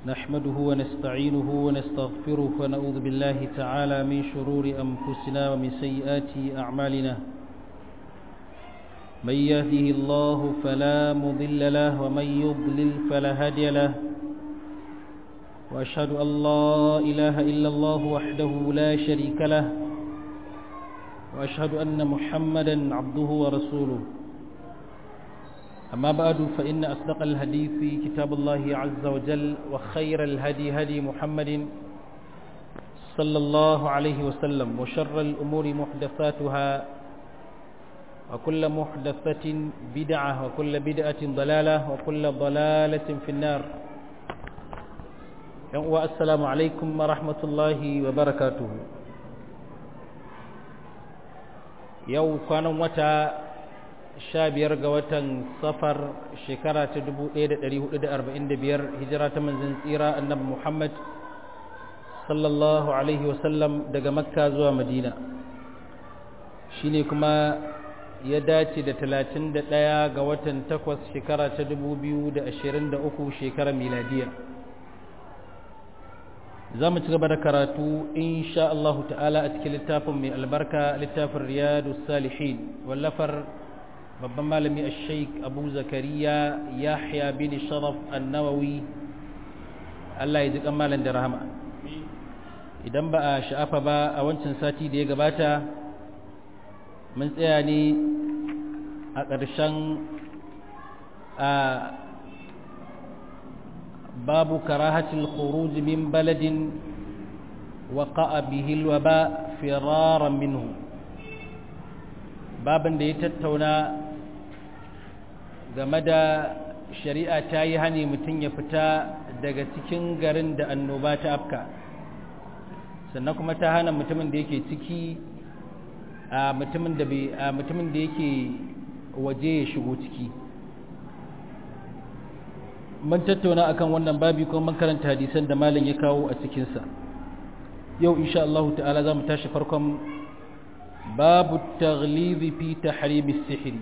نحمده ونستعينه ونستغفره ونعوذ بالله تعالى من شرور أنفسنا ومن سيئات أعمالنا من يهده الله فلا مضل له ومن يضلل فلا هادي له وأشهد أن لا إله إلا الله وحده لا شريك له وأشهد أن محمدا عبده ورسوله أما بعد فإن أصدق الحديث كتاب الله عز وجل وخير الهدي هدي محمد صلى الله عليه وسلم وشر الأمور محدثاتها وكل محدثة بدعة وكل بدعة ضلالة وكل ضلالة في النار والسلام عليكم ورحمة الله وبركاته يوم كان متى sha biyar ga watan safar shekara ta dubu ɗaya da ɗari hudu da arba'in da biyar hijira ta manzan tsira annabi muhammad sallallahu alaihi wasallam daga makka zuwa madina shi ne kuma ya dace da talatin da ɗaya ga watan takwas shekara ta dubu biyu da ashirin da uku shekara miladiya za mu ci gaba da karatu insha Allah ta'ala a cikin littafin mai albarka littafin riyadu salihin wallafar babban malami a sheik abu zakariya yahya bin sharaf annawawi allah ya ji malam da rahama idan ba a sha'afa ba a wancan sati da ya gabata mun tsaya ne a ƙarshen a babu karahatul khuruj min baladin waqa'a bihi alwaba firaran minhu babin da ya tattauna game da shari'a ta yi hani mutum ya fita daga cikin garin da annoba ta afka sannan kuma ta hana mutumin da yake ciki a mutumin da a mutumin da yake waje ya shigo ciki mun tattauna akan wannan babi kuma mun karanta hadisan da malam ya kawo a cikinsa yau insha Allah ta'ala za mu tashi farkon babu taglizi fi tahrimi sihiri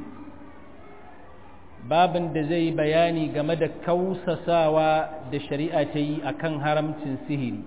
babin da zai bayani game da kausasawa da shari'a ta yi akan haramcin sihiri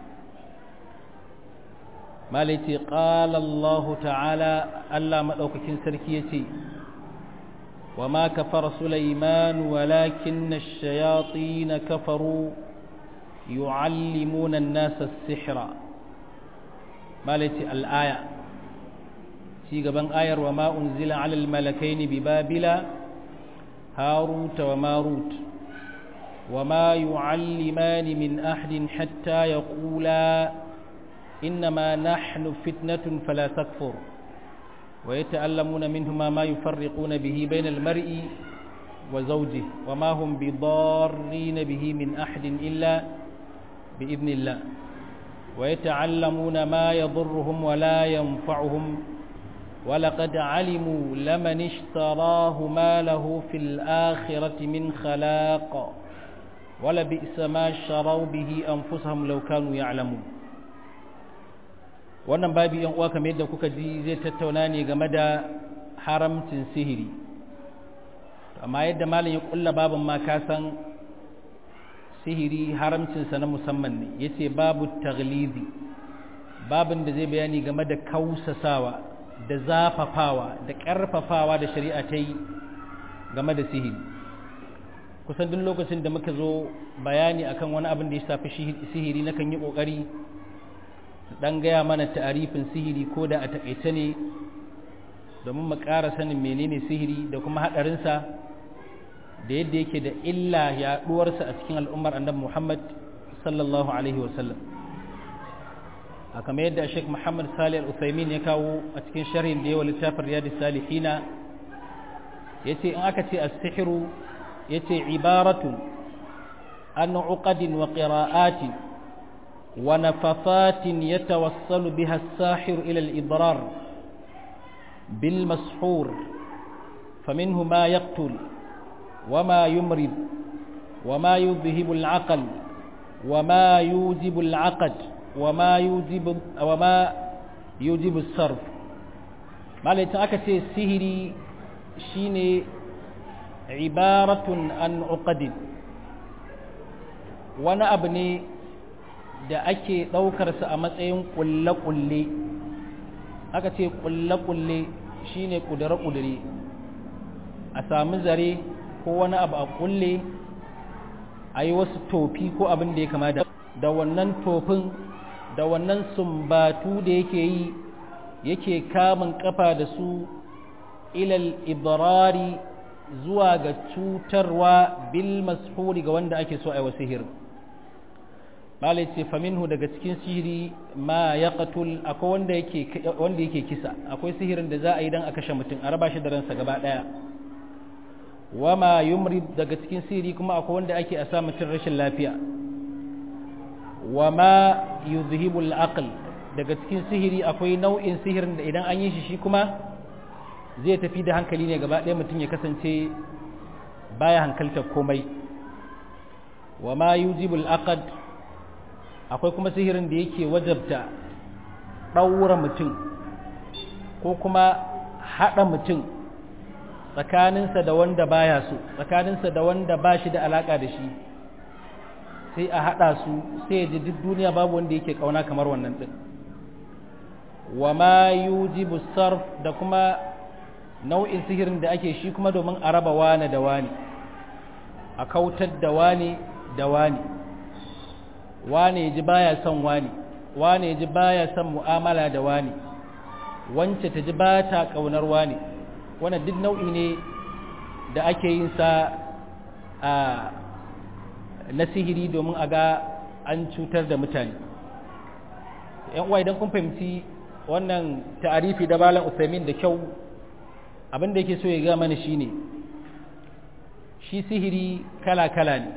malaiti qala Allah ta'ala Allah madaukakin sarki yace wa ma kafara Sulaiman walakinna ash-shayatin kafaru yu'allimuna an-nasa as-sihra malaiti al-aya ci gaban ayar wa ma unzila alal malakaini bi babila هاروت وماروت وما يعلمان من أحد حتى يقولا إنما نحن فتنة فلا تكفر ويتألمون منهما ما يفرقون به بين المرء وزوجه وما هم بضارين به من أحد إلا بإذن الله ويتعلمون ما يضرهم ولا ينفعهم ولقد علموا لمن اشتراه ما له في الآخرة من خلاق ولبئس ما شروا به أنفسهم لو كانوا يعلمون wannan babi yan uwa kamar yadda kuka ji zai tattauna ne game da haramcin sihiri amma yadda malam ya kulla babin ma ka san sihiri haramcinsa na musamman ne yace babu taglizi babin da zai bayani game da kausasawa da zafafawa da ƙarfafawa da shari'a ta yi game da sihiri kusan duk lokacin da muka zo bayani akan wani abin da ya shafi sihiri na kan yi ƙoƙari ɗan gaya mana ta'arifin sihiri ko da a taƙaice ne domin mu ƙara sanin menene sihiri da kuma haɗarinsa da yadda yake da illa yaɗuwarsa a cikin al'ummar annabi muhammad sallallahu alaihi wasallam a kamar yadda Sheikh Muhammad Salih Al-Utsaimin ya kawo a cikin sharhin da yawa littafin Riyadus Salihina yace in aka ce as-sihru yace ibaratu an uqadin wa qira'atin wa nafafatin yatawassalu biha as-sahir ila al-idrar bil mashhur فمنه ما يقتل وما يمرض وما يذهب العقل وما يوجب العقد وما يوجب وما يوجب الصرف malai ta aka ce sihiri shine ibaratun an uqadin wani abu ne da ake ɗaukarsa a matsayin ƙulle-ƙulle aka ce ƙulle-ƙulle shine ƙudure-ƙudure a sami zare ko wani abu a ƙulle a yi wasu tofi ko abin da ya kama da da wannan tofin da wannan sumbatu da yake yi yake kamun kafa da su ilal ibrari zuwa ga cutarwa bil mashuri ga wanda ake so a yi wa sihir malai ce faminhu daga cikin sihiri ma ya qatul akwai wanda yake wanda yake kisa akwai sihirin da za a yi dan a kashe mutum a raba shi da ransa gaba daya wama yumrid daga cikin sihiri kuma akwai wanda ake a sa mutum rashin lafiya wama yuzhibul aql daga cikin sihiri akwai nau'in sihirin da idan an yi shi shi kuma zai tafi da hankali ne gaba ɗaya mutum ya kasance baya hankaltar komai wa ma yujibul aqd akwai kuma sihirin da yake wajabta ɗaura mutum ko kuma haɗa mutum tsakaninsa da wanda baya so tsakaninsa da wanda ba shi da alaƙa da shi sai a haɗa su sai ya ji duk duniya babu wanda yake ƙauna kamar wannan ɗin wa ma yujibu sarf da kuma nau'in sihirin da ake shi kuma domin a raba wane da wane a kautar da wane da wane wane ya ji baya son wane wane ya ji baya son mu'amala da wane wance ta ji ba ta ƙaunar wane wannan duk nau'i ne da ake yin sa a na sihiri domin a ga an cutar da mutane yan uwa idan kun fahimci wannan ta'arifi da malam Usaimin da kyau abin da yake so ya ga mana shine shi sihiri kala-kala ne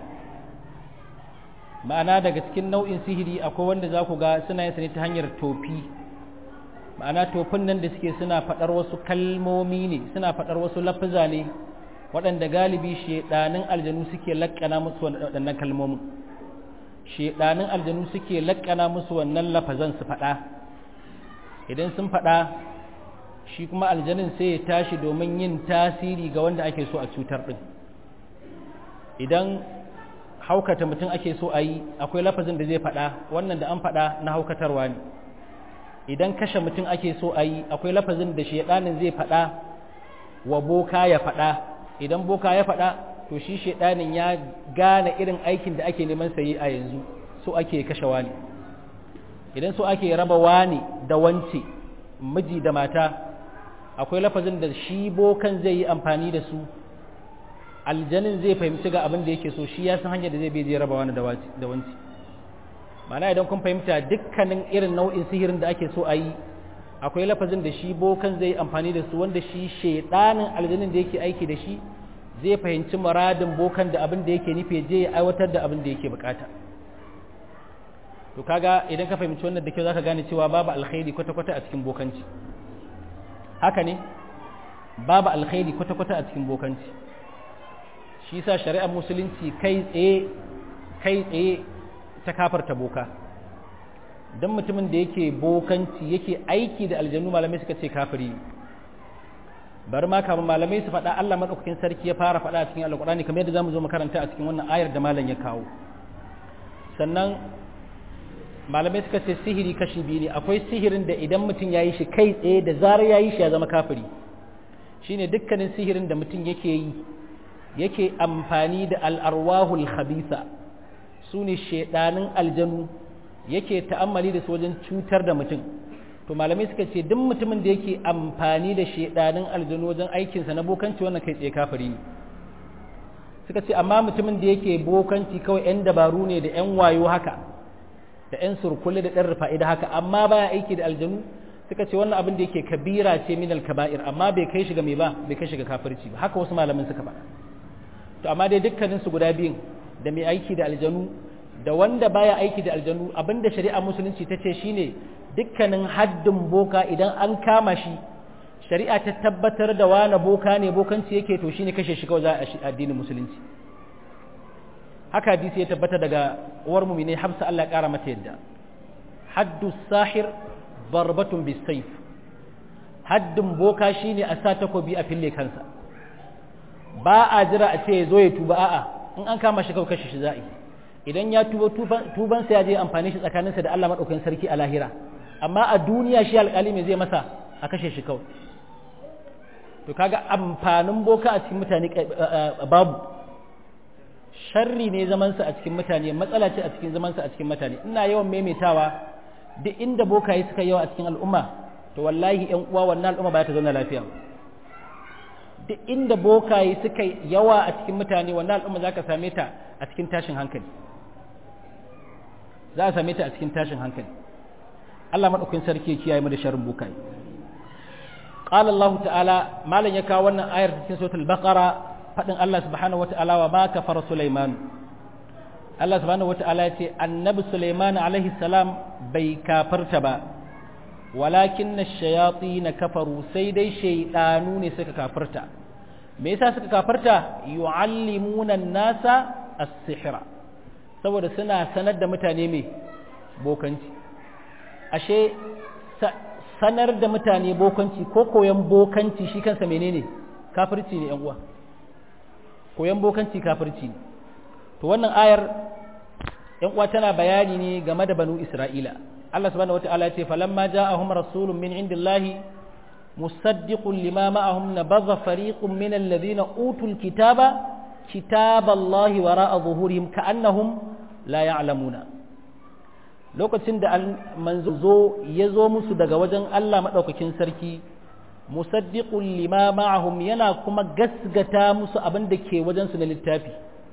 ma'ana daga cikin nau'in sihiri akwai wanda za ku ga suna yin ne ta hanyar tofi ma'ana tofin nan da suke suna faɗar wasu kalmomi ne suna faɗar wasu lafuza ne waɗanda galibi shedanin aljanu suke laƙana musu waɗannan kalmomin shedanin aljanu suke laƙana musu wannan lafazan su faɗa idan sun faɗa shi kuma aljanin sai ya tashi domin yin tasiri ga wanda ake so a cutar ɗin idan haukata mutum ake so a yi akwai lafazin da zai faɗa wannan da an faɗa na haukatarwa ne idan kashe mutum ake so a yi akwai lafazin da shedanin zai faɗa wa boka ya faɗa idan boka ya faɗa to shi shedanin ya gane irin aikin da ake neman sayi a yanzu so ake kashe wani idan so ake raba wani da wance miji da mata akwai lafazin da shi bokan zai yi amfani da su aljanin zai fahimci ga abin da yake so shi ya san hanyar da zai bai zai raba wani da wanci mana idan kun fahimta dukkanin irin nau'in sihirin da ake so a yi akwai lafazin da shi bokan zai amfani da su wanda shi shaidanin aljanin da yake aiki da shi zai fahimci muradin bokan da abin da yake nufi je ya aiwatar da abin da yake bukata to kaga idan ka fahimci wannan da kyau zaka gane cewa babu alkhairi kwata-kwata a cikin bokanci haka ne babu alkhairi kwata-kwata a cikin bokanci shi sa shari'ar musulunci kai tsaye kai tsaye ta kafarta boka don mutumin da yake bokanci yake aiki da aljanu malamai suka ce kafiri bari ma kamar malamai su faɗa Allah maɗaukakin sarki ya fara faɗa a cikin alƙur'ani kamar yadda zamu zo makaranta a cikin wannan ayar da malam ya kawo sannan malamai suka ce sihiri kashi biyu ne akwai sihirin da idan mutum ya yi shi kai tsaye da zarar ya yi shi ya zama kafiri shine dukkanin sihirin da mutum yake yi yake amfani da al'arwahul khabisa su ne shaidanin aljanu yake ta'ammali da su wajen cutar da mutum to malamai suka ce duk mutumin da yake amfani da shaidanin aljanu wajen aikinsa na bokanci wannan kai tsaye kafiri ne suka ce amma mutumin da yake bokanci kawai 'yan dabaru ne da 'yan wayo haka da 'yan surkulle da ɗan rufa'ida haka amma baya aiki da aljanu suka ce wannan abin da yake kabira ce min kaba'ir amma bai kai shiga mai ba bai kai shiga kafirci ba haka wasu malamin suka faɗa to amma dai dukkanin su guda biyun da mai aiki da aljanu da wanda baya aiki da aljanu abinda shari'a musulunci ta ce shine dukkanin haddin boka idan an kama shi shari'a ta tabbatar da wani boka ne bokanci yake to shine kashe shi kawai za a addinin musulunci haka hadisi ya tabbata daga uwar mumine Hafsa Allah ya kara mata yadda haddu sahir darbatun bisayf haddin boka shine a sa takobi a fille kansa ba a jira a ce ya zo ya tuba a'a in an kama shi kawai kashe shi za'i idan ya tuba tuban sa ya je amfani shi tsakaninsa da Allah madaukakin sarki a lahira amma a duniya shi alƙali me zai masa a kashe shi kawai to kaga amfanin boka a cikin mutane babu sharri ne zamansa a cikin mutane matsala ce a cikin zamansa a cikin mutane ina yawan maimaitawa duk inda bokaye suka yawa a cikin al'umma to wallahi ƴan uwa wannan al'umma ba ta zauna lafiya duk inda bokaye suka yawa a cikin mutane wannan al'umma za ka same ta a cikin tashin hankali za a same ta a cikin tashin hankali Allah maɗaukin sarki ya kiyaye mu da sharrin bokaye قال الله تعالى ما لن يكا wannan ayar cikin suratul baqara fadin Allah subhanahu wataala wa ma kafara Sulaiman Allah subhanahu wataala ya ce annabi Sulaiman alaihi salam bai kafarta ba walakin ash-shayatin kafaru sai dai shaydanu ne suka kafarta me yasa suka kafarta yu'allimuna an-nasa as-sihra saboda suna sanar da mutane me bokanci ashe sanar da mutane bokanci ko koyan bokanci shi kansa menene kafirci ne yan uwa koyan bokanci kafirci ne to wannan ayar yan uwa tana bayani ne game da banu isra'ila Allah subhanahu wataala ya ce falamma ja'ahum rasulun min indillahi musaddiqun lima ma'ahum nabadha fariqun min alladhina utul kitaba kitaballahi wara'a zuhurihim ka'annahum la ya'lamuna lokacin da manzo zo ya zo musu daga wajen Allah maɗaukakin sarki musaddiqun lima ma'ahum yana kuma gasgata musu abin da ke wajen su na littafi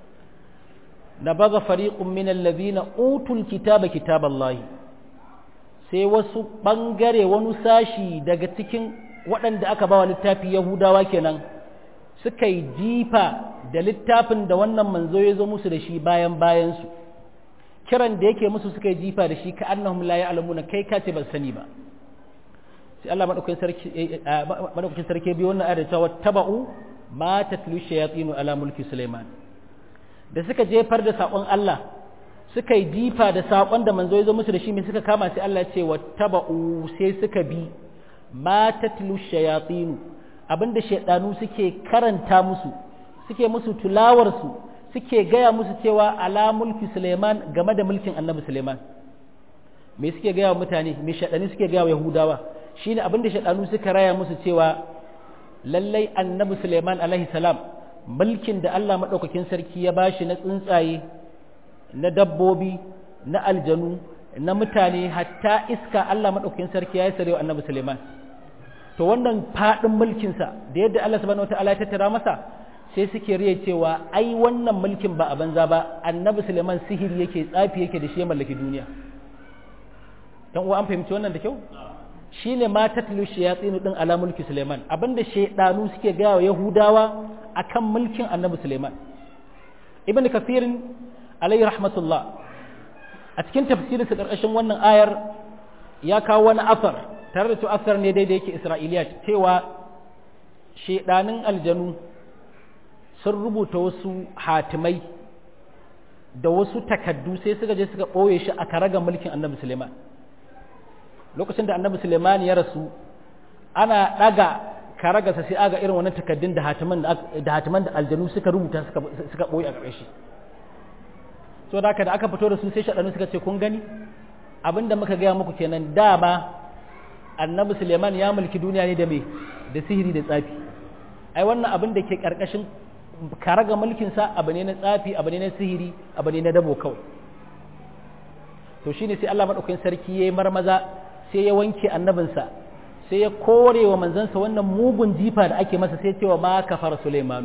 na baga fariqun min allazina utul kitaba kitaballahi sai wasu bangare wani sashi daga cikin waɗanda aka bawa littafi yahudawa kenan suka yi jifa da littafin da wannan manzo ya zo musu da shi bayan bayan su kiran da yake musu suka yi jifa da shi ka annahum la ya'lamuna kai ka ce ban sani ba sai Allah madaukakin sarki madaukakin sarki bi wannan ayar cewa taba'u ma tatlu shayatin ala mulki Sulaiman da suka jefar da sakon Allah suka yi jifa da sakon da manzo ya zo musu da shi me suka kama sai Allah ya ce wattaba'u sai suka bi ma tatlu shayatin abinda shaydanu suke karanta musu suke musu tulawar su suke gaya musu cewa ala mulki Suleiman game da mulkin annabi Suleiman me suke gaya wa mutane me shaɗani suke gaya wa Yahudawa shine abinda shaɗanu suka raya musu cewa lallai annabi Suleiman alaihi salam mulkin da Allah maɗaukakin sarki ya bashi na tsuntsaye na dabbobi na aljanu na mutane hatta iska Allah maɗaukakin sarki ya yi sarewa annabi Suleiman to wannan faɗin mulkinsa da yadda Allah subhanahu wataala ya tattara masa sai suke riya cewa ai wannan mulkin ba a banza ba annabi suleiman sihiri yake tsafi yake da shi ya mallaki duniya dan uwa an fahimci wannan da kyau shine ma tatlu shayatin din ala mulki suleiman abinda shaydanu suke ga wa yahudawa akan mulkin annabi suleiman ibn kathir alayhi rahmatullah a cikin tafsirin sa karkashin wannan ayar ya kawo wani asar tare da to asar ne daidai yake isra'iliyat cewa shaydanin aljanu sun rubuta wasu hatimai da wasu takaddu sai suka je suka ɓoye shi a karaga mulkin annabi suleiman lokacin da annabi suleiman ya rasu ana ɗaga karagarsa sai aga irin wannan takaddun da hatiman da aljanu suka rubuta suka ɓoye a ƙarshe so da haka da aka fito da su sai shaɗanu suka ce kun gani abinda muka gaya muku kenan dama annabi suleiman ya mulki duniya ne da me da sihiri da tsafi ai wannan abin da ke ƙarƙashin karaga mulkinsa abu ne na tsafi abu ne na sihiri abu ne na dabo kawai to shine sai Allah madaukakin sarki yayi marmaza sai ya wanke annabinsa sai ya kore wa manzansa wannan mugun jifa da ake masa sai cewa ma kafara Sulaiman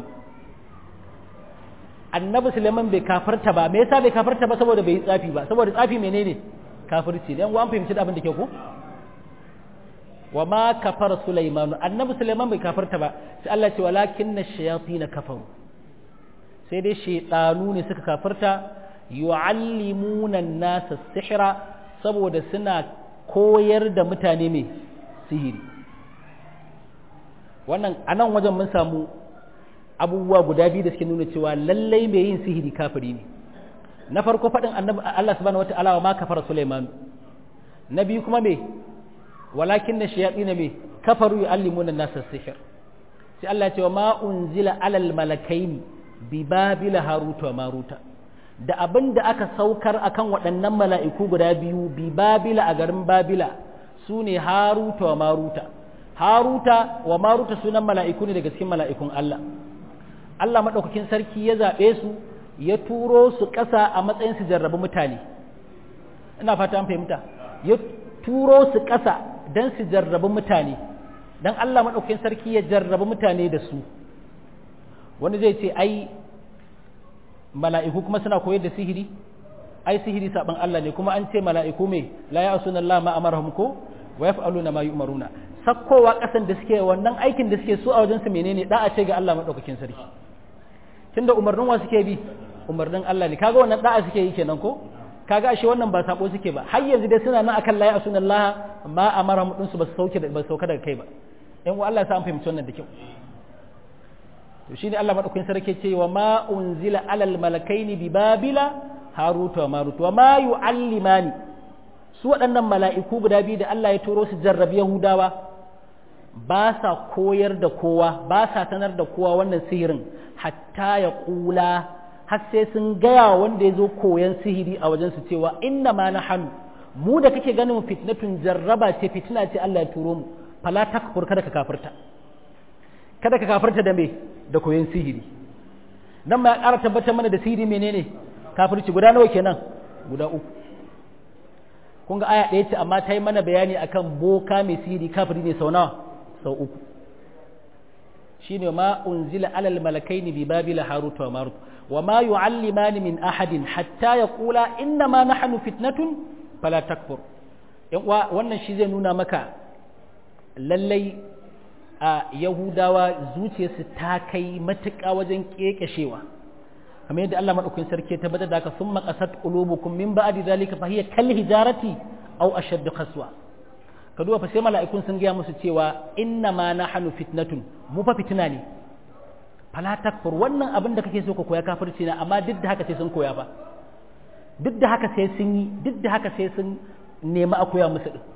annabi Sulaiman bai kafarta ba me yasa bai kafarta ba saboda bai yi tsafi ba saboda tsafi menene kafirci dan an fahimci da abin da ke ko wa ma kafara Sulaiman annabi Sulaiman bai kafarta ba sai Allah ce walakinna shayatin kafaru sai dai shaytanu ne suka kafarta yu'allimuna an-nasa sihra saboda suna koyar da mutane mai sihiri wannan anan wajen mun samu abubuwa guda biyu da suke nuna cewa lallai mai yin sihiri kafiri ne na farko faɗin annabi Allah subhanahu wata'ala wa ma kafara Sulaiman na biyu kuma me walakin na shayatin me kafaru yu'allimuna an-nasa sihr sai Allah ya ce wa ma unzila alal malakaini bi babila haruta wa maruta da abin da aka saukar akan waɗannan mala'iku guda biyu bi babila a garin babila su ne haruta wa maruta haruta wa maruta sunan mala'iku ne daga cikin mala'ikun Allah Allah maɗaukakin sarki ya zaɓe su ya turo su ƙasa a matsayin su jarrabi mutane ina fata an fahimta ya turo su ƙasa don su jarrabi mutane don Allah maɗaukakin sarki ya jarrabi mutane da su wani zai ce ai mala'iku kuma suna koyar da sihiri ai sihiri saban Allah ne kuma an ce mala'iku me la ya asuna Allah ma amarahum ko wa yaf'aluna ma yu'maruna sakkowa kasan da suke wannan aikin da suke so a wajen su menene da a ce ga Allah madaukakin sarki tunda umarnin wa suke bi umarnin Allah ne kaga wannan da'a suke yi kenan ko kaga ashe wannan ba sabo suke ba har yanzu dai suna nan akan la ya asuna Allah ma amarahum din su ba su sauke ba sauka daga kai ba in Allah ya sa an fahimci wannan da kyau to shine Allah madaukakin sarki ce wa ma unzila alal malakaini bi babila haruta wa marut wa ma yu'allimani su waɗannan mala'iku guda biyu da Allah ya turo su jarrabi yahudawa ba sa koyar da kowa ba sa sanar da kowa wannan sihirin hatta ya kula har sai sun gaya wanda ya zo koyan sihiri a wajen su cewa inna ma na hannu mu da kake ganin fitnatun jarraba ce fitina ce Allah ya turo mu fala takfur kada ka kafirta kada ka kafirta da me da koyon sihiri nan ma ya ƙara tabbatar mana da sihiri menene kafirci guda nawa kenan guda uku kun ga aya ɗaya ce amma ta yi mana bayani akan boka mai sihiri kafiri ne sau nawa sau uku shine ma unzila alal malakaini bi babila harut wa marut wa ma yu'allimani min ahadin hatta yaqula inna ma nahnu fitnatun fala takfur yan uwa wannan shi zai nuna maka lallai a Yahudawa zuciyarsu ta kai matuƙa wajen ƙeƙashewa kamar yadda Allah maɗaukakin sarki ya tabbatar da haka sun maƙasat qulubukum min ba'di zalika fa hiya kal hijarati aw ashaddu qaswa ka duba fa sai mala'ikun sun gaya musu cewa inna ma nahnu fitnatun mu fa fitina ne fala takfur wannan abin da kake so ka koya kafirci na amma duk da haka sai sun koya ba duk da haka sai sun yi duk da haka sai sun nemi a koya musu din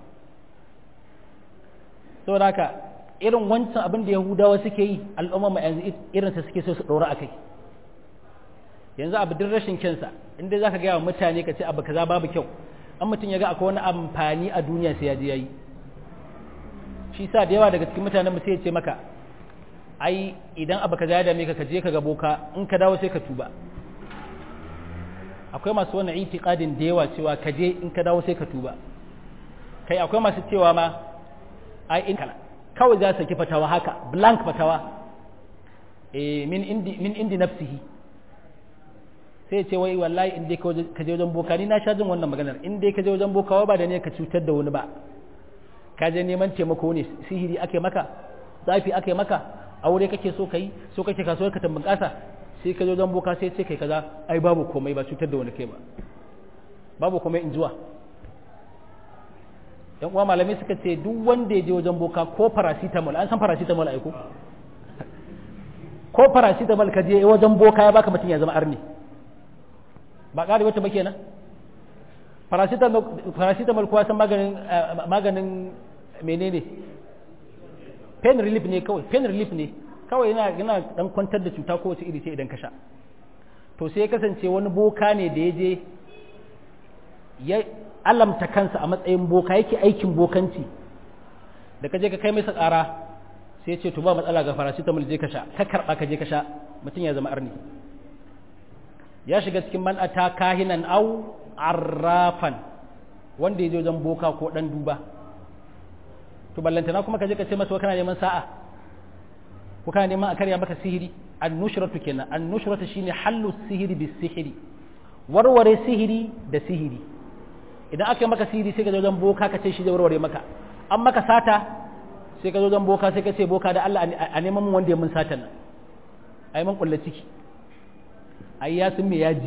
saboda haka irin wancan abin da yahudawa suke yi al'umma yanzu irinsa suke so su ɗora a kai yanzu abu duk rashin kyansa inda za ka gaya wa mutane ka ce abu kaza babu kyau an mutum ya ga akwai wani amfani a duniya sai ya je ya yi shi sa da yawa daga cikin mutanen sai ya ce maka ai idan abu kaza ya dame ka ka je ka ga boka in ka dawo sai ka tuba akwai masu wannan itiqadin da yawa cewa ka je in ka dawo sai ka tuba kai akwai masu cewa ma ai in kala kawai za su ki fatawa haka blank fatawa eh min indi min indi nafsihi sai ce wai wallahi in dai ka je wajen boka ni na sha jin wannan maganar in dai ka je wajen boka ba da ne ka cutar da wani ba ka je neman taimako ne sihiri ake maka zafi ake maka aure kake so kai so kake kasuwar ka tambun kasa sai ka je wajen boka sai ce kai kaza ai babu komai ba cutar da wani kai ba babu komai in zuwa yan uwa malamai suka ce duk wanda ya je wajen boka ko paracetamol an san paracetamol aiko ko paracetamol ka je wajen boka ya baka mutum ya zama arni ba ƙari wata ba kenan paracetamol kuwa san maganin maganin menene pain relief ne kawai pain relief ne kawai yana yana dan kwantar da cuta kowace iri ce idan ka sha to sai ya kasance wani boka ne da ya je ya alamta kansa a matsayin boka yake aikin bokanci da ka je ka kai masa ƙara sai ce to ba matsala ga paracetamol je ka sha ka karɓa ka je ka sha mutum ya zama arni ya shiga cikin man ata kahinan au arrafan wanda ya je wajen boka ko dan duba to ballantana kuma ka je ka ce masa kana neman sa'a ko kana neman a karya maka sihiri annushratu kenan annushratu shine hallu sihiri bis sihiri warware sihiri da sihiri idan aka yi maka sihiri sai ka je wajen boka ka ce shi zai warware maka an maka sata sai ka zo wajen boka sai ka ce boka da Allah a neman mun wanda ya mun sata nan ai mun kulla ciki ai ya sun me yaji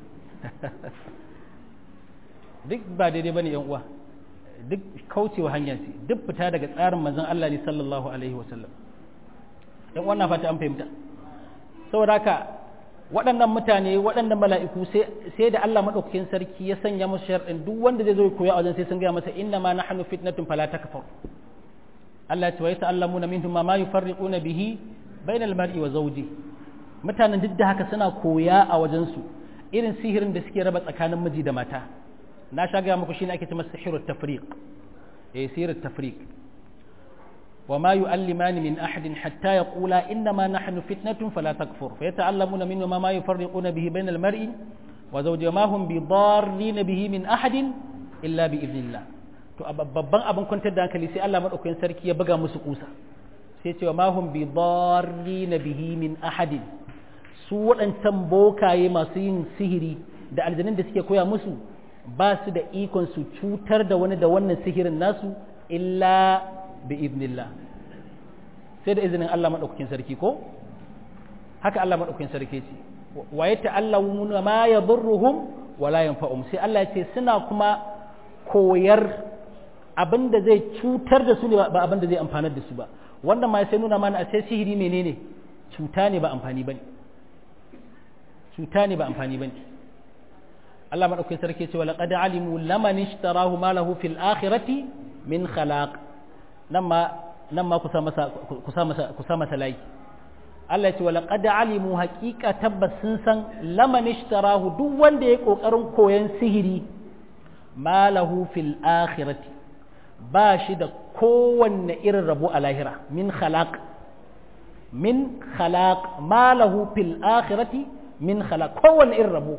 duk ba daidai bane yan uwa duk kaucewa hanya ce duk fita daga tsarin manzon Allah ne sallallahu alaihi wasallam yan uwa na fata an fahimta saboda haka waɗannan mutane waɗannan mala'iku sai da Allah maɗaukakin sarki ya sanya musu sharɗin duk wanda zai zo koya a wajen sai sun gaya masa inna ma nahnu fitnatun fala takfur Allah ya ce wa yata'allamuna minhum ma yufarriquna bihi bainal mar'i wa zawji mutanen duk da haka suna koya a wajen su irin sihirin da suke raba tsakanin miji da mata na sha gaya muku shine ake cewa sihirut tafriq eh sihirut tafriq وما يؤلمان من أحد حتى يقولا إنما نحن فتنة فلا تكفر فيتعلمون منهما ما يفرقون به بين المرء وزوج ما هم بضارين به من أحد إلا بإذن الله to babban abin kwantar da hankali sai Allah madaukakin sarki ya buga musu kusa sai cewa ma hum bi darrina bihi min ahadin su waɗancan bokaye masu yin sihiri da aljanin da suke koya musu ba su da ikon su cutar da wani da wannan sihirin nasu illa bi idnillah sai da izinin Allah madaukakin sarki ko haka Allah madaukakin sarki ce wa yata'allamuna ma yadurruhum wa la yanfa'um sai Allah ya ce suna kuma koyar abinda zai cutar da su ne ba abinda zai amfanar da su ba wannan ma sai nuna mana a sai sihiri menene cuta ne ba amfani bane cuta ne ba amfani bane Allah madaukakin sarki ce wa laqad alimu laman ishtarahu ma lahu fil akhirati min khalaq nan ma nan ma kusa masa kusa masa kusa masa layi Allah ya ce wala qad alimu haqiqa tabbas sun san laman ishtarahu duk wanda ya kokarin koyan sihiri malahu fil akhirati ba shi da kowanne irin rabo a lahira min khalaq min khalaq malahu fil akhirati min khalaq kowanne irin rabo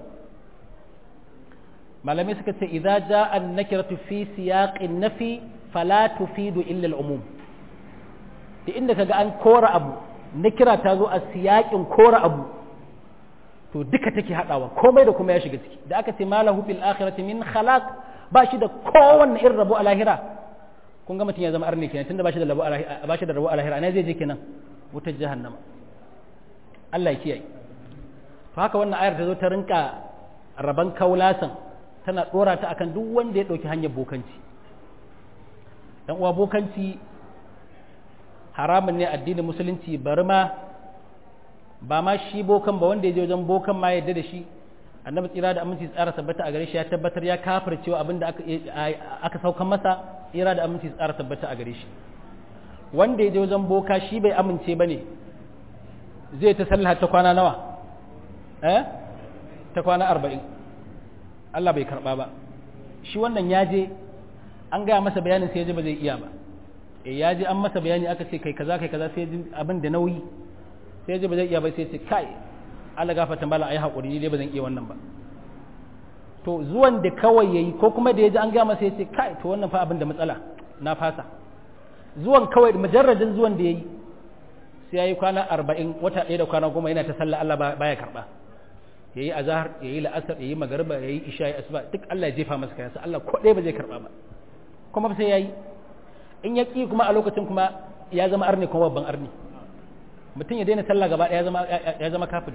malamai suka ce idza jaa an-nakiratu fi siyaqin nafi fala tufidu illa al-umum da inda kaga an kora abu na kira ta zo a siyakin kora abu to duka take hadawa komai da kuma ya shiga ciki da aka ce malahu fil akhirati min khalaq ba shi da kowanne irin rabo a lahira kun ga mutum ya zama arni kenan tunda ba shi da rabo a lahira ba shi da rabo a lahira ne zai je kenan wutar jahannama Allah ya kiyaye to haka wannan ayar ta zo ta rinka raban kaulasan tana dora ta akan duk wanda ya dauki hanyar bokanci dan uwa bokanci haramun ne addinin musulunci bari ma ba ma shi bokan ba wanda ya je wajen bokan ma yadda da shi annabi tsira da aminci tsara tabbata a gare shi ya tabbatar ya kafir cewa abin da aka aka saukan masa tsira da aminci tsara tabbata a gare shi wanda ya je wajen boka shi bai amince bane zai ta sallah ta kwana nawa eh ta kwana arba'in Allah bai karba ba shi wannan ya je an gaya masa bayanin sai ya ji ba zai iya ba e ya ji an masa bayani aka ce kai kaza kai kaza sai ji abin da nauyi sai ji ba zai iya ba sai ce kai Allah gafarta mala ayi hakuri ni dai ba zan iya wannan ba to zuwan da kawai yayi ko kuma da ya ji an gaya masa ya ce kai to wannan fa abin da matsala na fasa zuwan kawai mujarradin zuwan da yayi sai yayi kwana 40 wata ɗaya da kwana goma yana ta sallah Allah baya karba yayi azhar yayi la'asar yayi magriba yayi isha yayi asuba duk Allah ya jefa masa kayansa Allah ko ɗaya ba zai karba ba kuma sai yayi in ya ƙi kuma a lokacin kuma ya zama arni kuma babban arni mutum ya daina sallah gaba ya zama ya zama kafiri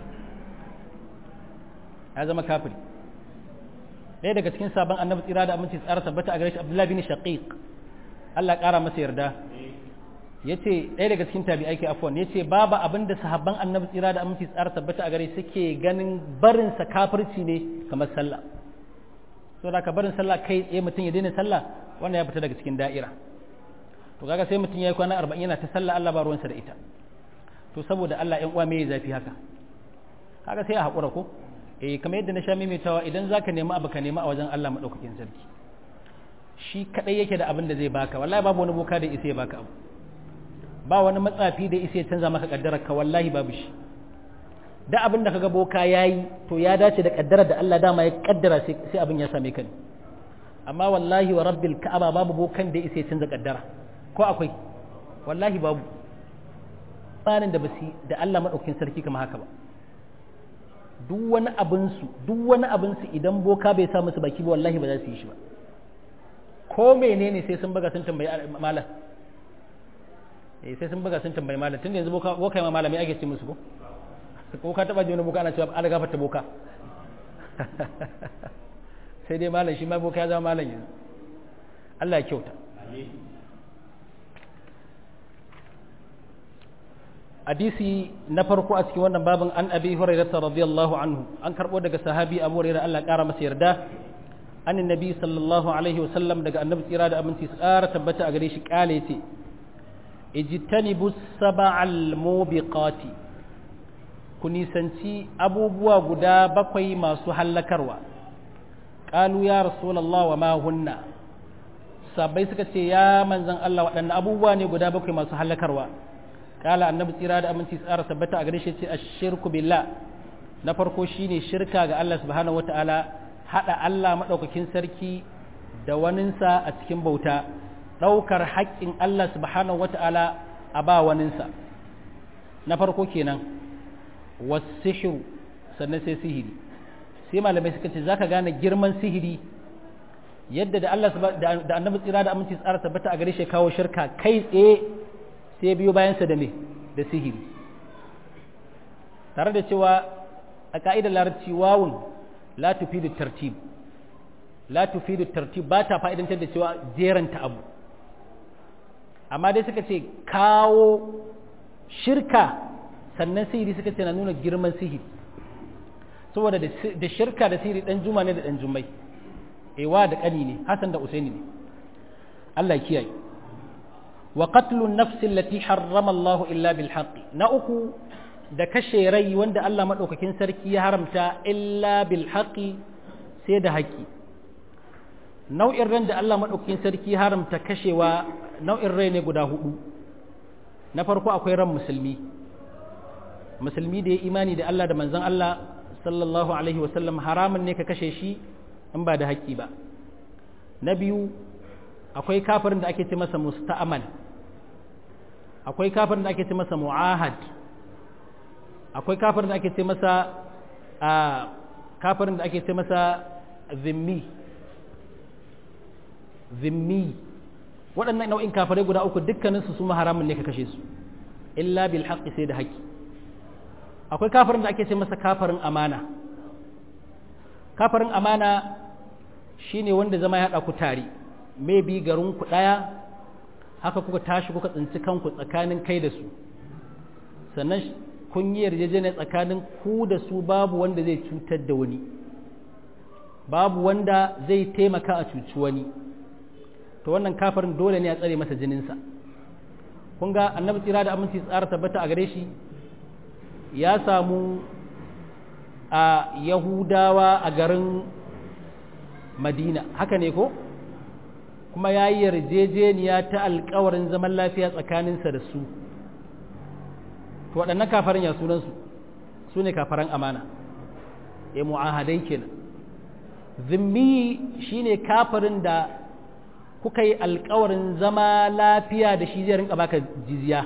ya zama kafiri ɗaya daga cikin sabon annabi tsira da aminci tsara tabbata a gare shi abdullahi bin shaqiq Allah ƙara masa yarda yace ɗaya daga cikin tabi'ai ke afwan yace babu abin da sahabban annabi tsira da aminci tsara tabbata a gare suke ganin barin sa kafirci ne kamar sallah saboda ka barin sallah kai tsaye mutum ya daina sallah wannan ya fita daga cikin da'ira to kaga sai mutum ya yi kwana arba'in yana ta sallah Allah ba ruwansa da ita to saboda Allah ƴan uwa me ya zafi haka kaga sai a haƙura ko eh kamar yadda na sha maimaitawa idan zaka nemi abu ka nemi a wajen Allah madaukakin sarki shi kadai yake da abin da zai baka wallahi babu wani boka da isa ya baka abu ba wani matsafi da isa ya canza maka kaddarar ka wallahi babu shi da abin da kaga boka yayi to ya dace da kaddarar da Allah dama ya kaddara sai abin ya same ka ne amma wallahi wa rabbil ka'aba babu bokan da isa ya canza kaddara ko akwai wallahi babu tsarin da basi da Allah madaukakin sarki kamar haka ba duk wani abin su duk wani abin su idan boka bai sa musu baki ba wallahi ba za su yi shi ba ko menene sai sun buga sun tambayi malam eh sai sun buga sun tambayi malam tunda yanzu boka boka ma malami ake ce musu ko ko ka taba ji wani boka ana cewa an gafarta boka sai dai malam shi ma boka ya zama malam yanzu Allah ya kyauta hadisi na farko a cikin wannan babin an abi hurairah radiyallahu anhu an karbo daga sahabi abu hurairah Allah ya kara masa yarda an annabi sallallahu alaihi wasallam daga annabi tsira da aminci tsara tabbata a gare shi kale ce ijtanibu sab'al mubiqati ku nisanci abubuwa guda bakwai masu hallakarwa qalu ya rasulullah wa ma hunna sabai suka ce ya manzan Allah waɗanne abubuwa ne guda bakwai masu hallakarwa kala annabi tsira da aminci tsara tabbata a gare shi ce ashirku billah na farko shine shirka ga Allah subhanahu wataala hada Allah madaukakin sarki da waninsa a cikin bauta daukar haƙƙin Allah subhanahu wataala a ba waninsa na farko kenan wasihru sannan sai sihiri sai malamai suka ce zaka gane girman sihiri yadda da Allah da annabi tsira da aminci tsara tabbata a gare shi kawo shirka kai tsaye sai biyo bayansa da me da sihiri tare da cewa a ka'idar larabci wawun la tufidu tartib la tufidu tartib ba ta fa'idantar da cewa jeranta abu amma dai suka ce kawo shirka sannan sihiri suka ce na nuna girman sihiri saboda da shirka da sihiri dan juma ne da dan jummai ewa da ƙani ne Hassan da Usaini ne Allah kiyaye wa qatlun nafsi allati harrama Allah illa bil haqqi na uku da kashe rai wanda Allah madaukakin sarki ya haramta illa bil haqqi sai da haƙƙi nau'in ran da Allah madaukakin sarki ya haramta kashewa nau'in rai ne guda hudu na farko akwai ran musulmi musulmi da ya imani da Allah da manzon Allah sallallahu alaihi wasallam haramun ne ka kashe shi in ba da haƙƙi ba na biyu akwai kafirin da ake ce masa musta'amal akwai kafirin da ake ce masa mu'ahad akwai kafirin da ake ce masa a kafirin da ake ce masa zimmi zimmi waɗannan nau'in kafirai guda uku dukkaninsu su haramun ne ka kashe su illa bil haqqi sai da haƙƙi akwai kafirin da ake ce masa kafirin amana kafirin amana shine wanda zama ya haɗa ku tare maybe garin ku ɗaya haka kuka tashi kuka tsinci kanku tsakanin kai da su sannan kun yi yarjejeniya tsakanin ku da su babu wanda zai cutar da wani babu wanda zai taimaka a cuci wani to wannan kafirin dole ne a tsare masa jininsa kun ga annabi tsira da aminci tsara tabbata a gare shi ya samu a yahudawa a garin madina haka ne ko kuma ya yi yarjejeniya ta alkawarin zaman lafiya tsakaninsa da su to waɗannan kafarin ya sunansu su ne kafaran amana ya mu'ahadai kenan zimmi shine kafarin da kuka yi alkawarin zama lafiya da shi zai rinka baka jizya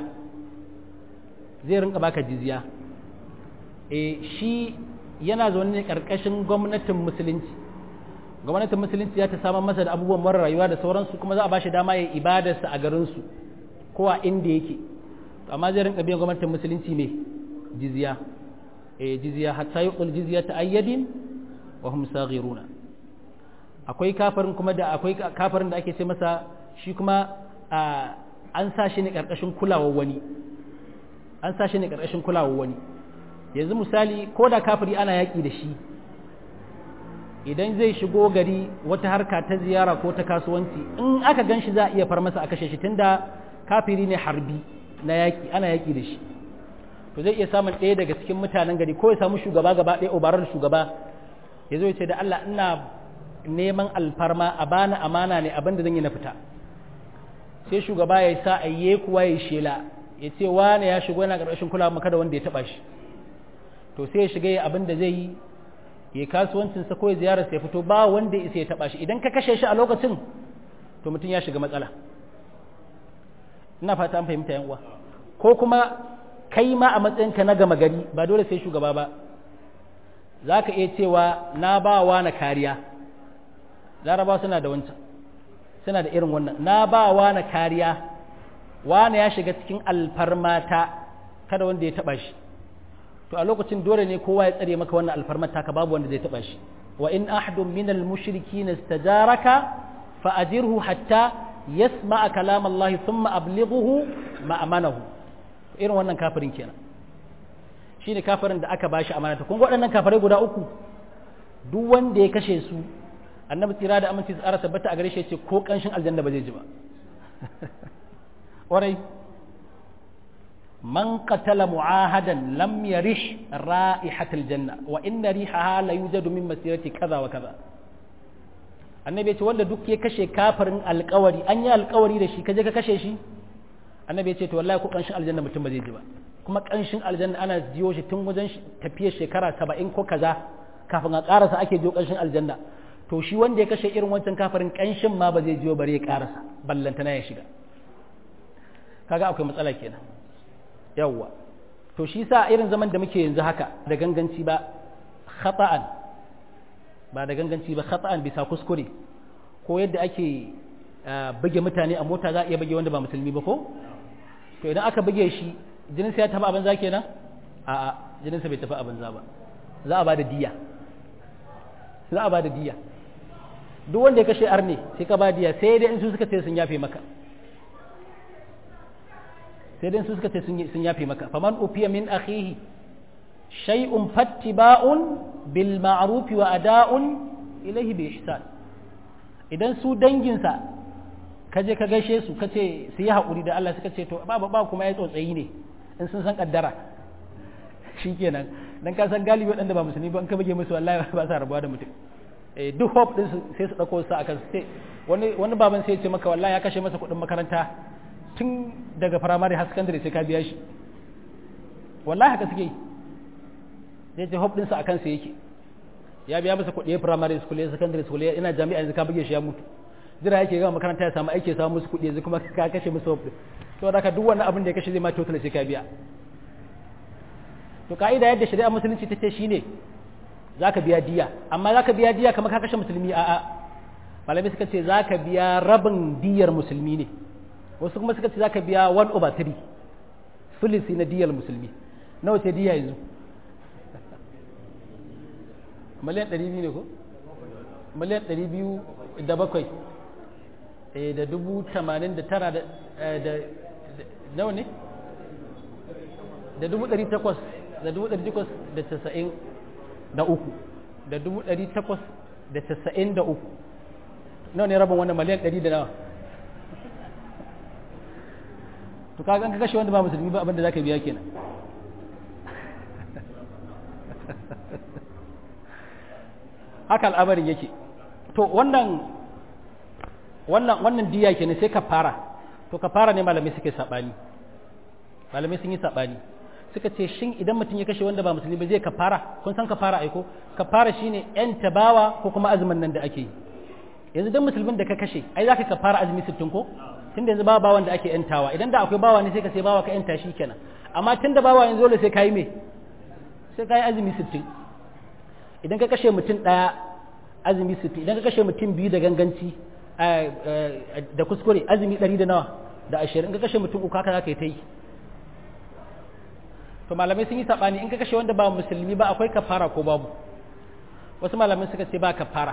zai rinka baka jizya e shi yana zaune ne ƙarƙashin gwamnatin musulunci gwamnatin musulunci ya ta samar masa da abubuwan mara rayuwa da sauransu kuma za a ba shi dama ya ibadarsa a garinsu ko a inda yake amma zai rinka biyan gwamnatin musulunci mai jizya eh jizya hatta yuqul jizya ta ayyadin wa hum saghiruna akwai kafirin kuma da akwai kafirin da ake ce masa shi kuma an sa shi ne karkashin kulawar wani an sa shi ne karkashin kulawar wani yanzu misali ko da kafiri ana yaki da shi idan zai shigo gari wata harka ta ziyara ko ta kasuwanci in aka gan shi za a iya far masa a kashe shi tunda kafiri ne harbi na yaki ana yaki da shi to zai iya samun ɗaya daga cikin mutanen gari ko ya samu shugaba gaba ɗaya obarar shugaba ya zo ya ce da Allah ina neman alfarma a bani amana ne abin da zan yi na fita sai shugaba ya sa ayye kuwa ya shela ya ce wane ya shigo yana ƙarƙashin kulawa maka da wanda ya taɓa shi to sai ya shiga abin da zai yi ya kasuwancinsa ko ya ziyararsa ya fito ba wanda ya isa ya taɓa shi idan ka kashe shi a lokacin to mutum ya shiga matsala ina fata an fahimta yan uwa ko kuma kai ma a matsayinka na gama gari ba dole sai shugaba ba za ka iya cewa na ba wa na kariya laraba suna da wancan suna da irin wannan na ba wa na kariya wane ya shiga cikin alfarmata kada wanda ya taba shi to a lokacin dole ne kowa ya tsare maka wannan alfarmata ka babu wanda zai taba shi wa in ahadun min al-mushrikeena istajaraka fa ajirhu hatta yasma'a kalam Allah thumma ablighuhu ma'amanahu irin wannan kafirin kenan shine kafirin da aka bashi amanata kun ga waɗannan kafirai guda uku duk wanda ya kashe su annabi tsira da aminci tsara tabbata a gare shi ce ko kanshin aljanna ba zai ji ba warai man qatala mu'ahadan lam yarish ra'ihatal janna wa inna rihaha la yujadu min masirati kaza wa kaza annabi ce wanda duk ya kashe kafirin alkawari an yi alkawari da shi kaje ka kashe shi annabi ce to wallahi ko kanshin aljanna mutum ba zai ji ba kuma kanshin aljanna ana jiyo shi tun wajen tafiyar shekara saba'in ko kaza kafin a karasa ake jiyo kanshin aljanna to shi wanda ya kashe irin wancan kafirin kanshin ma ba zai jiyo bare ya karasa ballantana ya shiga kaga akwai matsala kenan yawwa to shi sa irin zaman da muke yanzu haka da ganganci ba khata'an ba da ganganci ba khata'an bisa kuskure ko yadda ake buge mutane a mota za a iya buge wanda ba musulmi ba ko to idan aka buge shi jinin sa ya tafi abin za kenan a'a jinin sa bai tafi abin za ba za a ba da diya za a ba da diya duk wanda ya kashe arne sai ka ba diya sai dai in su suka ce sun yafe maka sai dai su suka ce sun yafe maka faman ufiya min akhihi shay'un fattiba'un bil ma'ruf wa ada'un ilayhi bi ihsan idan su danginsa ka je ka gaishe su ka ce su yi haƙuri da Allah suka ce to ba ba kuma ya tsotsayi ne in sun san kaddara shikenan dan ka san galibi waɗanda ba musulmi ba in ka bage musu wallahi ba sa rabuwa da mutum eh duk hope din su sai su dauko su akan sai wani wani baban sai ya ce maka wallahi ya kashe masa kuɗin makaranta tun daga firamare har secondary sai ka biya shi wallahi haka suke yi zai ce hope ɗinsa a kansa yake ya biya masa kuɗi primary school ya secondary school ya ina jami'a yanzu ka buge shi ya mutu jira yake gama makaranta ya samu aiki ya samu musu kuɗi yanzu kuma ka kashe musu hope to da ka duk wannan abin da ya kashe zai ma total sai ka biya to ka'ida yadda shari'a musulunci ta ce shine zaka biya diya amma zaka biya diya kamar ka kashe musulmi a'a malamai suka ce zaka biya rabin diyar musulmi ne wasu kuma suka ce zaka biya 1 over 3 filisi na diyar musulmi nawa ce diya yanzu miliyan 200 ne ko miliyan 200 da bakwai da dubu tamanin da tara da nawa ne da dubu ɗari takwas da dubu ɗari takwas da casa'in da uku da dubu ɗari takwas da casa'in da uku nawa ne rabin wannan miliyan ɗari da nawa to kaga an ka kashe wanda ba musulmi ba abinda za ka biya kenan haka al'amarin yake to wannan wannan wannan diya kenan sai ka fara to ka fara ne malamai suke sabani malamai sun yi sabani suka ce shin idan mutum ya kashe wanda ba musulmi ba zai kafara kun san kafara aiko kafara shine yan tabawa ko kuma azumin nan da ake yi yanzu dan musulmin da ka kashe ai zaka kafara azumi 60 ko tunda yanzu ba bawan da ake yantawa idan da akwai bawa ne sai ka sai bawa ka yanta shi kenan amma tunda bawa yanzu dole sai kai me sai kai azumi 60 idan ka kashe mutum daya azumi 60 idan ka kashe mutum biyu da ganganci da kuskure azumi 100 da nawa da 20 in ka kashe mutum uku haka zaka yi ta yi to malamai sun yi sabani in ka kashe wanda ba musulmi ba akwai kafara ko babu wasu malamai suka ce ba kafara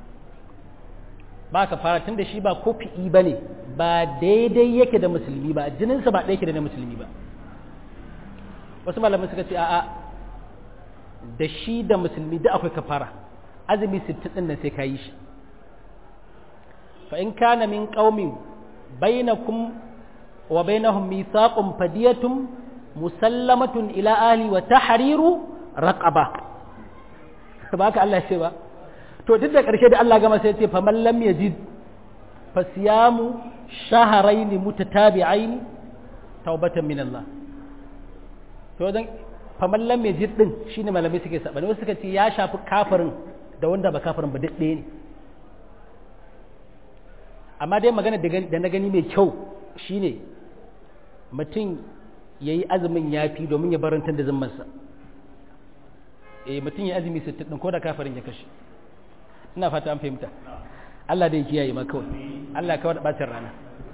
ba kafara tunda shi ba kofi'i ba ne ba daidai yake da musulmi ba jininsa ba ɗaya yake da na musulmi ba wasu malamai suka ce a'a da shi da musulmi da akwai kafara azumi sittin ɗin nan sai ka yi shi fa in kana min qaumin bainakum wa bainahum mithaqun fadiyatun musallamatun ila ahli wa tahriru raqaba ba ka Allah ce ba to duk da ƙarshe da Allah gama sai ce fa man lam yajid fa siyamu shahrayn mutatabi'ain tawbatan min Allah to dan fa man lam yajid din shine malamai suke sabani wasu suka ce ya shafi kafirin da wanda ba kafirin ba duk ne amma dai magana da na gani mai kyau shine mutum ya yi azumin ya fi domin ya barantar da zimmansa eh mutum ya azumi sittin ɗin ko da kafarin ya kashe ina fata an fahimta Allah da ya kiyaye ma kawai Allah kawai da ɓacin rana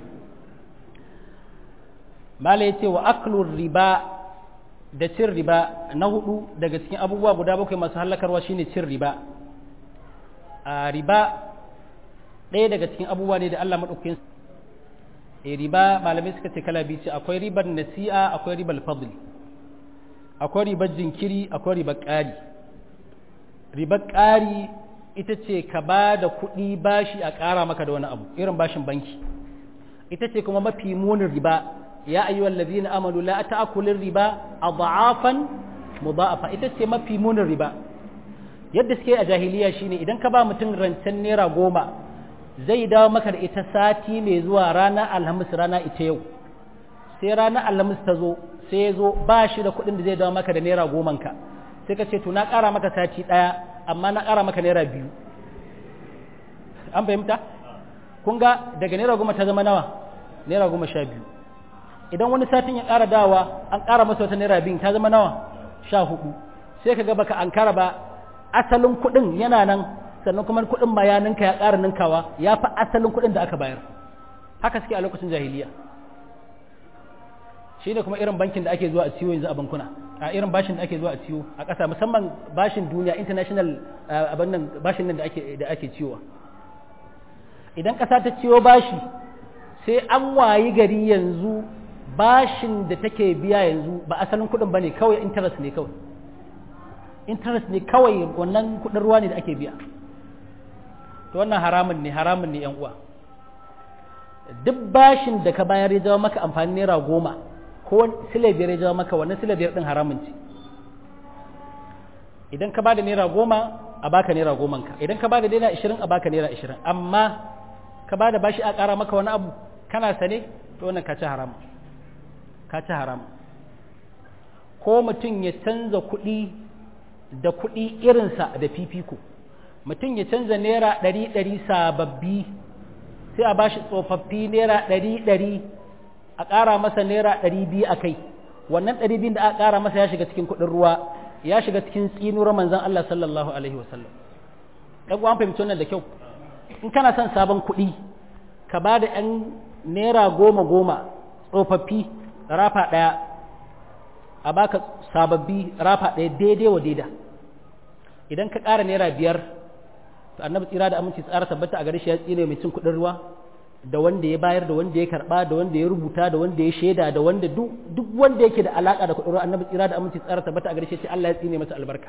mala ya ce wa aklur riba da cin riba na hudu daga cikin abubuwa guda bakwai masu hallakarwa shine cin riba a riba ɗaya daga cikin abubuwa ne da Allah maɗaukakin riba malamai suka ce kala biyu ce akwai ribar nasi'a akwai ribar fadli akwai ribar jinkiri akwai ribar ƙari ribar ƙari ita ce ka ba da kuɗi bashi a ƙara maka da wani abu irin bashin banki ita ce kuma mafi munin riba ya ayyuhal ladina amanu la ta'kulu riba adhafan mudha'afa ita ce mafi munin riba yadda suke a jahiliya shine idan ka ba mutum rancen naira goma zai dawo maka da ita sati mai zuwa ranar alhamis rana ita yau sai ranar alhamis ta zo sai ya zo ba shi da kuɗin da zai dawo maka da naira goman ka sai ka ce to na ƙara maka sati ɗaya amma na ƙara maka naira biyu an fahimta kun ga daga naira goma ta zama nawa naira goma sha biyu idan wani satin ya ƙara dawa an ƙara masa wata naira biyu ta zama nawa sha hudu sai ka ga baka an kara ba asalin kuɗin yana nan sannan kuma kuɗin ma ya ninka ya ƙara ninkawa ya fi asalin kuɗin da aka bayar haka suke a lokacin jahiliya shi ne kuma irin bankin da ake zuwa a ciwo yanzu a bankuna a irin bashin da ake zuwa a ciwo a ƙasa musamman bashin duniya international abin nan bashin nan da ake da ake ciwowa idan ƙasa ta ciwo bashi sai an wayi gari yanzu bashin da take biya yanzu ba asalin kuɗin ba ne kawai interest ne kawai interest ne kawai wannan kuɗin ruwa ne da ake biya to wannan haramun ne haramun ne yan uwa duk bashin da ka bayar ya jawo maka amfani naira goma ko sile biyar ya jawo maka wannan sile biyar din haramun ce idan ka bada naira goma a baka naira goman ka idan ka bada naira ashirin a baka naira ashirin amma ka bada bashi a ƙara maka wani abu kana sane to wannan ka ci haramun ka ci haramun ko mutum ya canza kuɗi da kuɗi irinsa da fifiko mutum ya canza naira ɗari ɗari sababbi sai a bashi tsofaffi naira ɗari ɗari a ƙara masa naira ɗari biyu a kai wannan ɗari biyun da aka ƙara masa ya shiga cikin kuɗin ruwa ya shiga cikin tsinuwar manzon Allah sallallahu alaihi wasallam ɗan uwan fahimci wannan da kyau in kana son sabon kuɗi ka ba da ‘yan naira goma goma tsofaffi rafa ɗaya a baka sababbi rafa ɗaya daidai wa daida idan ka ƙara naira biyar to annabi tsira da aminci tsara tabbata a gare shi ya tsine mai cin kuɗin ruwa da wanda ya bayar da wanda ya karɓa da wanda ya rubuta da wanda ya shaida da wanda duk duk wanda yake da alaka da kuɗin ruwa annabi tsira da aminci tsara tabbata a gare shi Allah ya tsine masa albarka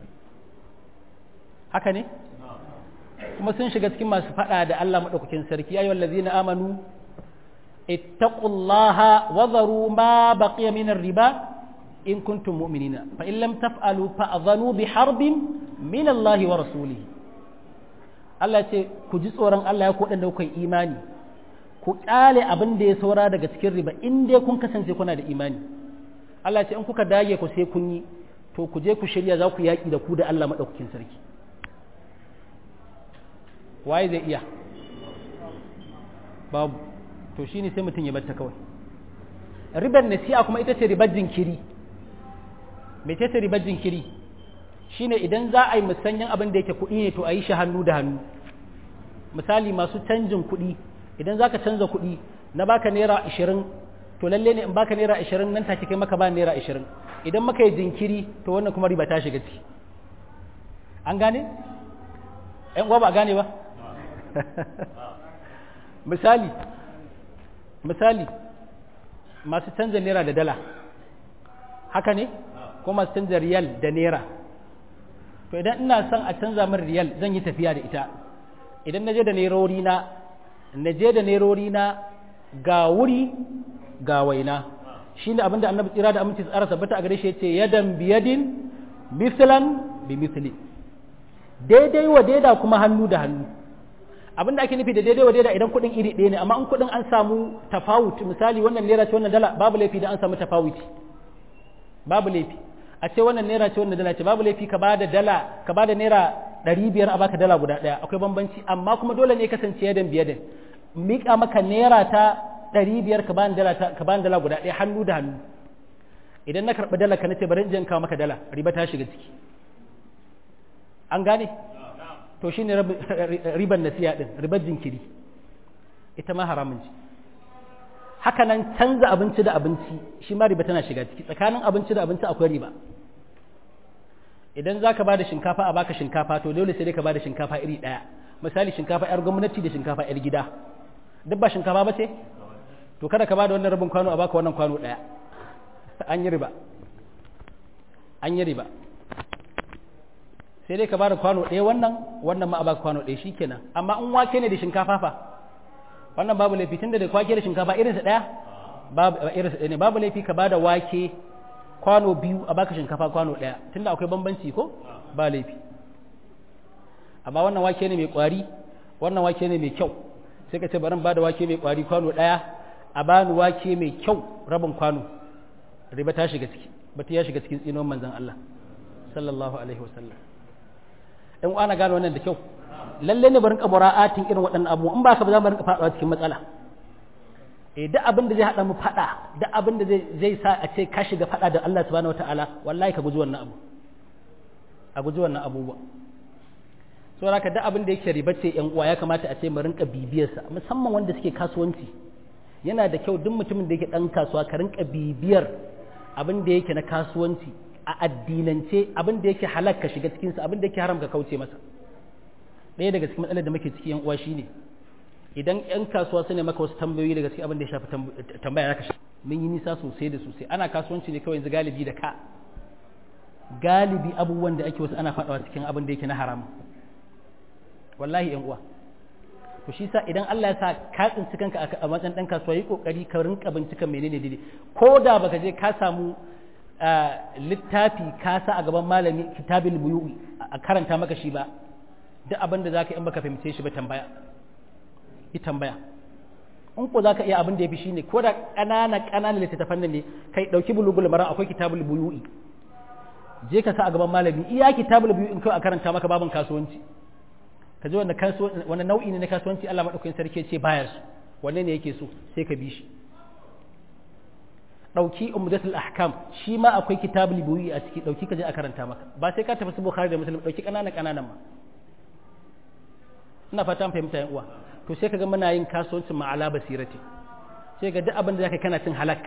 haka ne kuma sun shiga cikin masu faɗa da Allah madaukakin sarki ayyuhal ladzina amanu ittaqullaha wa dharu ma baqiya min riba in kuntum mu'minina fa in lam taf'alu fa'dhanu bi harbin min Allah wa rasulihi Allah ce ku ji tsoron Allah ya kodan da kuka imani ku kyale abin da ya saura daga cikin riba in dai kun kasance kuna da imani Allah ce in kuka dage ku sai kun yi to ku je ku shirya za ku yaki da ku da Allah madaukakin sarki waye zai iya babu to shine sai mutum ya batta kawai ribar nasi'a kuma ita ce ribar jinkiri mece ce ribar jinkiri shine idan za a yi musanyen abin da yake kuɗi ne to a yi shi hannu da hannu misali masu canjin kuɗi idan za ka canza kuɗi na baka naira ashirin to lalle ne in baka naira ashirin nan take kai maka ba naira ashirin idan maka yi jinkiri to wannan kuma riba ta shiga ciki an gane ‘yan uwa ba a gane ba misali misali masu canza naira da dala haka ne ko masu canza riyal da naira to idan ina son a canza min riyal zan yi tafiya da ita idan na je da nerori na na je da nerori na ga wuri ga waina shine abinda annabi tsira da aminci tsara sabbata a gare shi yace yadan biyadin mislan bi misli daidai wa daida kuma hannu da hannu abinda ake nufi da daidai wa daida idan kuɗin iri ɗaya ne amma in kuɗin an samu tafawut misali wannan naira ce wannan dala babu laifi da an samu tafawuti babu laifi a ce wannan naira ce wannan dala ce babu laifi ka bada dala ka bada naira ɗari biyar a baka dala guda ɗaya akwai bambanci amma kuma dole ne kasance yadan biyadan miƙa maka naira ta ɗari biyar ka bani dala ka bani dala guda ɗaya hannu da hannu idan na karɓi dala ka nace bari in je in kawo maka dala riba ta shiga ciki an gane to shine riban nasiya din ribar jinkiri ita ma haramun ce haka nan canza abinci da abinci shi ma riba tana shiga ciki tsakanin abinci da abinci akwai riba idan za ka ba da shinkafa a baka shinkafa to dole sai dai ka ba da shinkafa iri ɗaya misali shinkafa 'yar gwamnati da shinkafa 'yar gida duk ba shinkafa ba ce to kada ka ba da wannan rabin kwano a baka wannan kwano ɗaya an yi riba an yi riba sai dai ka ba da kwano ɗaya wannan wannan ma a baka kwano ɗaya shikenan amma in wake ne da shinkafa fa wannan babu laifi tunda da kwake da shinkafa irinsa ɗaya babu ne babu laifi ka bada wake kwano biyu a baka shinkafa kwano ɗaya tunda akwai bambanci ko ba laifi amma wannan wake ne mai kwari wannan wake ne mai kyau sai ka ce bari ba da wake mai kwari kwano ɗaya a bani wake mai kyau rabin kwano riba ta shiga ciki bata ya shiga cikin tsinon manzon Allah sallallahu alaihi wasallam in ana gano wannan da kyau lalle ne barin kabura'atin irin waɗannan abu in ba ka ba za mu rinka faɗawa cikin matsala eh duk abin da zai haɗa mu faɗa duk abin da zai sa a ce ka shiga faɗa da Allah subhanahu wataala wallahi ka guji wannan abu a guji wannan abubuwa so haka duk abin da yake riba ce yan uwa ya kamata a ce mu rinka bibiyarsa musamman wanda suke kasuwanci yana da kyau duk mutumin da yake dan kasuwa ka rinka bibiyar abin da yake na kasuwanci a addinance abin da yake halal ka shiga cikin sa abin da yake haram ka kauce masa ɗaya daga cikin matsalar da muke ciki yan uwa shine idan yan kasuwa su ne maka wasu tambayoyi daga cikin abin da ya shafi tambaya zaka shi mun yi nisa sosai da sosai ana kasuwanci ne kawai yanzu galibi da ka galibi abubuwan da ake wasu ana faɗawa cikin abin da yake na haram wallahi yan uwa to shi sa idan Allah ya sa ka tsinci kanka a matsayin dan kasuwa yi kokari ka rinka binciken menene daidai ko da baka je ka samu littafi ka sa a gaban malami kitabil buyu'i a karanta maka shi ba duk abin da zaka in baka fahimce shi ba tambaya yi tambaya in ko zaka iya abin da yafi shine ko da ƙanana ƙanana littattafan nan ne kai dauki bulugul mara akwai kitabul buyu'i je ka sa a gaban malami iya kitabul buyu'i in kai a karanta maka babin kasuwanci ka ji wanda wani nau'i ne na kasuwanci Allah maɗaukakin sarki ce bayar su wanne ne yake so sai ka bi shi ɗauki umdatul ahkam shi ma akwai kitabul buyi a ciki ɗauki ka je a karanta maka ba sai ka tafi su bukhari da muslim ɗauki ƙananan ƙananan ma ina fata an fahimta yan uwa to sai ka ga muna yin kasuwancin ma ala basirati sai ga duk abin da zaka kana cin halak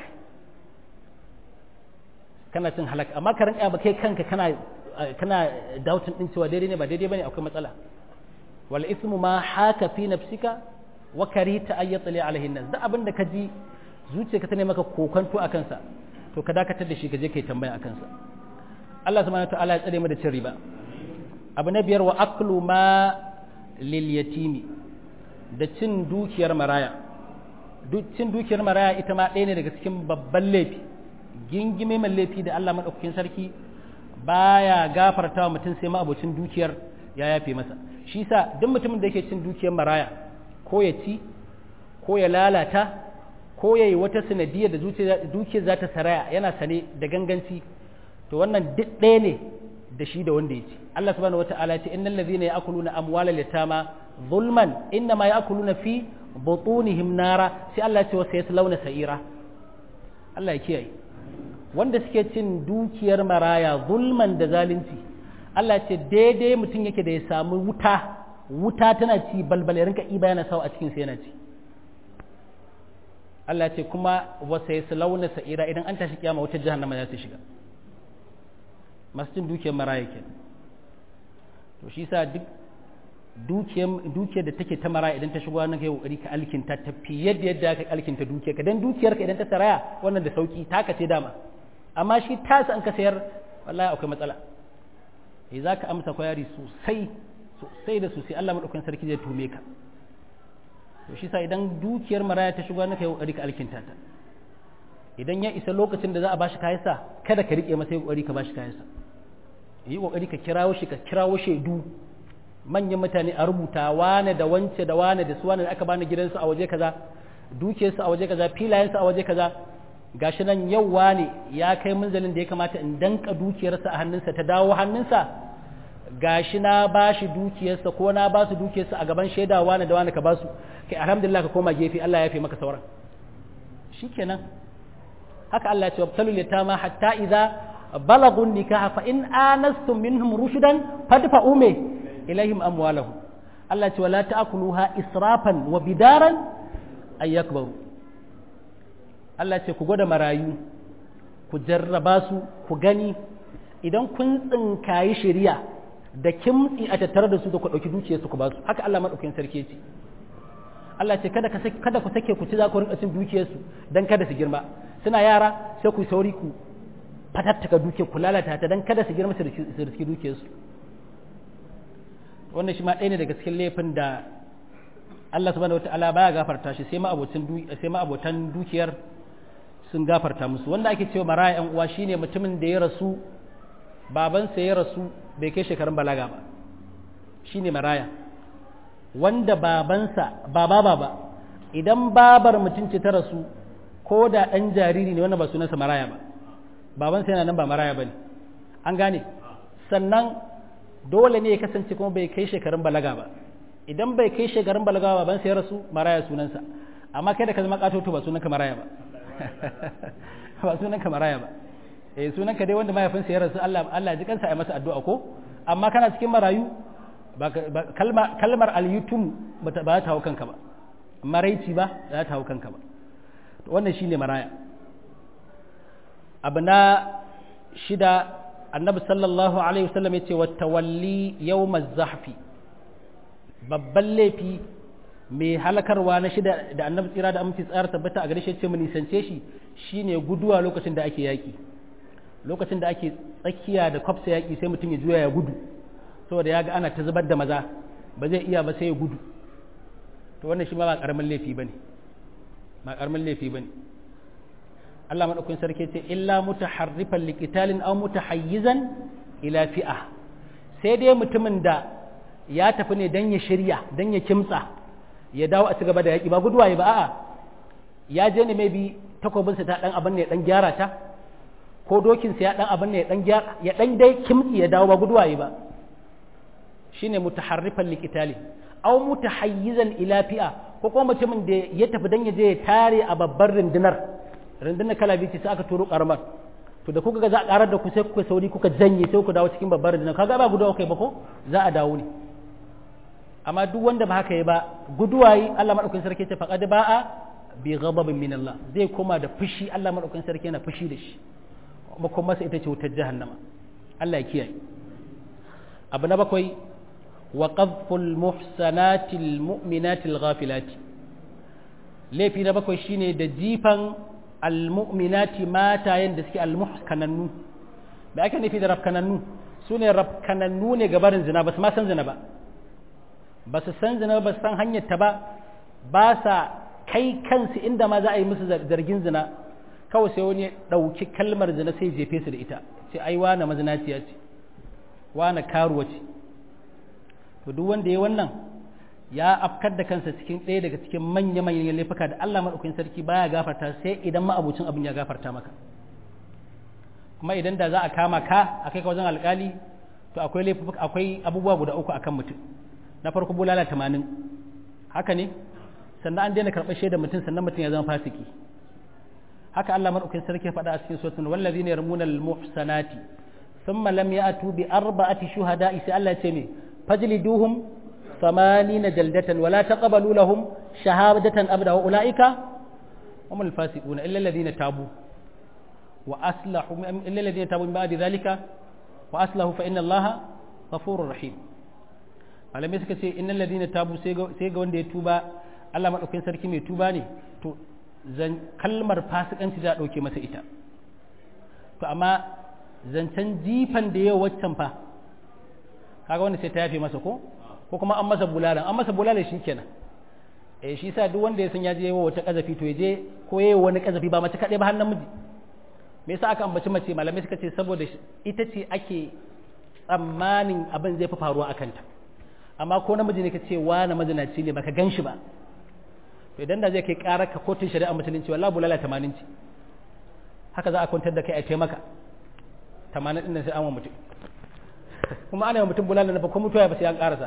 kana cin halak amma ka rinka ba kai kanka kana kana doubting din cewa daidai ne ba daidai bane akwai matsala wal ismu ma haka fi nafsika wa karita ay yatli alaihi nas da abinda ka ji zuciyarka ta ne maka kokanto a kansa to ka dakatar da shi ka je kai tambaya a kansa Allah subhanahu wataala ya tsare mu da cin riba abu na biyar wa aklu ma lil yatimi da cin dukiyar maraya cin dukiyar maraya ita ma ɗaya ne daga cikin babban laifi gingime mai laifi da Allah madaukakin sarki baya gafarta wa mutum sai ma abocin dukiyar ya yafe masa shi sa duk mutumin da yake cin dukiyar maraya ko ya ci ko ya lalata ko ya yi wata sanadiyar da dukiyar za ta saraya yana sane da ganganci to wannan duk ɗaya ne da shi da wanda ya ci Allah subhanahu wata'ala ce innal ladhina ya'kuluna amwalal yatama zulman inna ma ya'kuluna fi butunihim nara sai Allah ya ce wa sayaslawna sa'ira Allah ya kiyaye wanda suke cin dukiyar maraya zulman da zalunci Allah ce daidai mutum yake da ya samu wuta wuta tana ci balbal ya rinka iba yana sawa a cikin sa yana ci Allah ce kuma wasa ya launa sa'ira idan an tashi kiyama wata jahannama za su shiga masu cin dukiyar maraya ke to shi sa duk dukiyar da take ta maraya idan ta shigo nan kai kokari ka alkinta ta fiye da yadda ka alkinta dukiyar ka dan dukiyar ka idan ta saraya wannan da sauki ta ka ce dama amma shi tasa an ka sayar wallahi akwai matsala eh za ka amsa kwayari sosai sosai da sosai Allah maɗaukan sarki zai tume ka to shi sa idan dukiyar maraya ta shigo na kai kokari ka alkinta ta idan ya isa lokacin da za a bashi kayansa kada ka rike masa kokari ka bashi kayansa yi kokari ka kirawo shi ka kirawo shaidu manyan mutane a rubuta wane da wance da wane da su wane da aka bani gidansu a waje kaza dukiyarsu a waje kaza filayensu a waje kaza gashi nan yau wane ya kai munzalin da ya kamata in danka dukiyarsa a hannunsa ta dawo hannunsa gashi na ba shi dukiyarsa ko na ba su dukiyarsa a gaban shaida wane da wane ka ba su kai alhamdulillah ka koma gefe Allah ya fi maka sauran shikenan haka Allah ya ce wabtalul yatama hatta idza balagun nikaha fa in anastum minhum rushdan fadfa'u me ilaihim amwalahum Allah ya ce wala ta'kuluha israfan wa bidaran ay yakbaru Allah ce ku gwada marayu ku jarraba su ku gani idan kun tsinkayi shari'a da kimtsi a tattare da su da ku ɗauki dukiyarsu ku ba su haka Allah maɗaukakin sarki ce Allah ce kada kada ku sake ku ci za ku rinka cin dukiyarsu dan kada su girma suna yara sai ku sauri ku fatattaka dukiyar ku lalata ta dan kada su girma su riski dukiyarsu wannan shi ma ɗaya ne daga cikin laifin da Allah subhanahu wataala baya gafarta shi sai ma abotan sai ma abotan dukiyar sun gafarta musu wanda ake cewa maraya yan uwa shine mutumin da ya rasu babansa ya rasu bai kai shekarun balaga ba shine maraya wanda babansa baba baba idan babar mutum ce ta rasu ko da ɗan jariri ne wanda ba sunansa maraya ba babansa yana nan ba maraya ba ne an gane sannan dole ne ya kasance kuma bai kai shekarun balaga ba idan bai kai shekarun balaga ba babansa ya rasu maraya sunansa amma kai da ka zama katoto ba sunanka maraya ba ba sunanka maraya ba eh sunanka dai wanda mahaifinsa ya rasu Allah Allah ji kansa ya masa addu'a ko amma kana cikin marayu kalmar kalmar al-yutum ba ta hau kanka ba maraici ba za ta hau kanka ba wannan shine maraya abu na shida annabi sallallahu alaihi wasallam yace wa tawalli yawmaz zahfi babban laifi mai halakarwa na shida da annabi tsira da aminci tsara tabbata a gare shi ce mu nisance shi shine guduwa lokacin da ake yaki lokacin da ake tsakiya da kwafsa yaki sai mutum ya juya ya gudu saboda ya ga ana ta zubar da maza ba zai iya ba sai ya gudu to wannan shi ma ba karamin laifi bane ba karamin laifi bane Allah madaukakin sarki ce illa mutaharrifan liqitalin aw mutahayyizan ila fi'a sai dai mutumin da ya tafi ne dan ya shirya dan ya kimtsa ya dawo a cigaba da yaki ba guduwa ba a'a ya je ne maybe takobinsa ta dan abin ne ya dan gyara ta ko dokinsa ya dan abin ne ya dan gyara ya dan dai kimtsi ya dawo ba guduwa ba shine mutaharrifan liqitali aw mutahayyizan ila fi'a ko kuma mutumin da ya tafi dan ya je ya tare a babbar rundunar rundunar kala biyu sai aka turo karamar to da kuka ga za a karar da ku sai kuka sauri kuka janye sai ku dawo cikin babbar rundunar kaga ba guduwa kai ba ko za a dawo ne amma duk wanda ba haka yi ba guduwa yi Allah madaukakin sarki ce faqad ba'a bi ghadabin min Allah zai koma da fushi Allah madaukakin sarki yana fushi da shi kuma kuma masa ita ce wutar jahannama Allah ya kiyaye abu na bakwai wa qadful muhsanatil mu'minatil ghafilati laifi na bakwai shine da jifan almu'minati matayen da suke almuhkanannu da ake nufi da rafkanannu su ne rafkanannu ne gabarin zina ba su ma san zina ba ba su san zina ba su san hanyar ta ba ba sa kai kansu inda ma za a yi musu zargin zina kawai sai wani ɗauki kalmar zina sai jefe su da ita ce ai wane mazinaciya ce wane karuwa ce to duk wanda ya wannan ya afkar da kansa cikin ɗaya daga cikin manya-manyan laifuka da Allah maɗaukakin sarki baya gafarta sai idan ma'abucin abin ya gafarta maka kuma idan da za a kama ka a kai ka wajen alƙali to akwai laifuka akwai abubuwa guda uku akan mutum na farko bulala tamanin haka ne sannan an daina karɓar shaidar mutum sannan mutum ya zama fasiki haka Allah maɗaukakin sarki ya faɗa a cikin suratul wallazina yarmuna al-muhsanati thumma lam ya'tu bi arba'ati shuhada'i sai Allah ya ce me fajliduhum ثمانين جلدة ولا تقبلوا لهم شهادة أبدا وأولئك هم الفاسقون إلا الذين تابوا وأصلحوا إلا الذين تابوا من بعد ذلك وأصلحوا فإن الله غفور رحيم malamai suka ce innal ladina tabu sai ga wanda ya tuba Allah madaukakin sarki mai tuba ne to zan kalmar fasikanci za a dauke masa ita to amma zancen jifan da yau waccan fa kaga wanda sai ta yafe masa ko ko kuma an masa bulala an masa bulala shi kenan eh shi sa duk wanda ya san ya je wata kazafi to ya je ko yayi wani kazafi ba mace kadai ba har namiji me yasa aka ambaci mace malamai suka ce saboda ita ce ake tsammanin abin zai fi faruwa akan ta amma ko namiji ne ka ce wa na mazinaci ne baka gan shi ba to idan da zai kai karar ka kotun shari'a musulunci wallahi bulala 80 ce haka za a kwantar da kai a taimaka 80 din nan sai an wa mutum kuma ana yi mutum bulala na ba ko mutuwa ba sai an karasa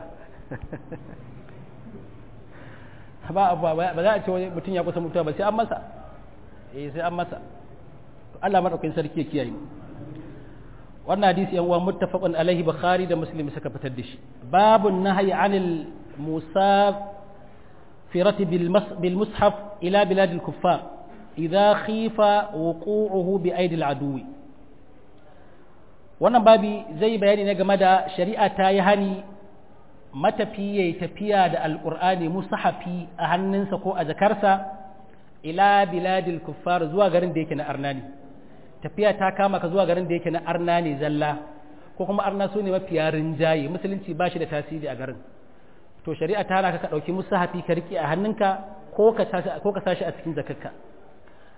ba ba za a ce wani mutum ya kusa mutuwa ba sai an masa eh sai an masa Allah madaukakin sarki ya kiyaye wannan hadisi yan uwa muttafaqun alaihi bukhari da muslim suka fitar da shi babun nahyi anil musafirati bil mushaf ila bilad al kuffar idza khifa wuqu'uhu bi aidi al aduwi wannan babi zai bayani ne game da shari'a ta yi hani matafi ya yi tafiya da alƙur'ani musahafi a hannunsa ko a jakarsa ila biladil kuffar zuwa garin da yake na arnani tafiya ta kama ka zuwa garin da yake na arnani zalla ko kuma arna su ne mafiya rinjaye musulunci ba shi da tasiri a garin to shari'a ta hana ka ka ɗauki musahafi ka riƙe a hannunka ko ka sashi a cikin zakarka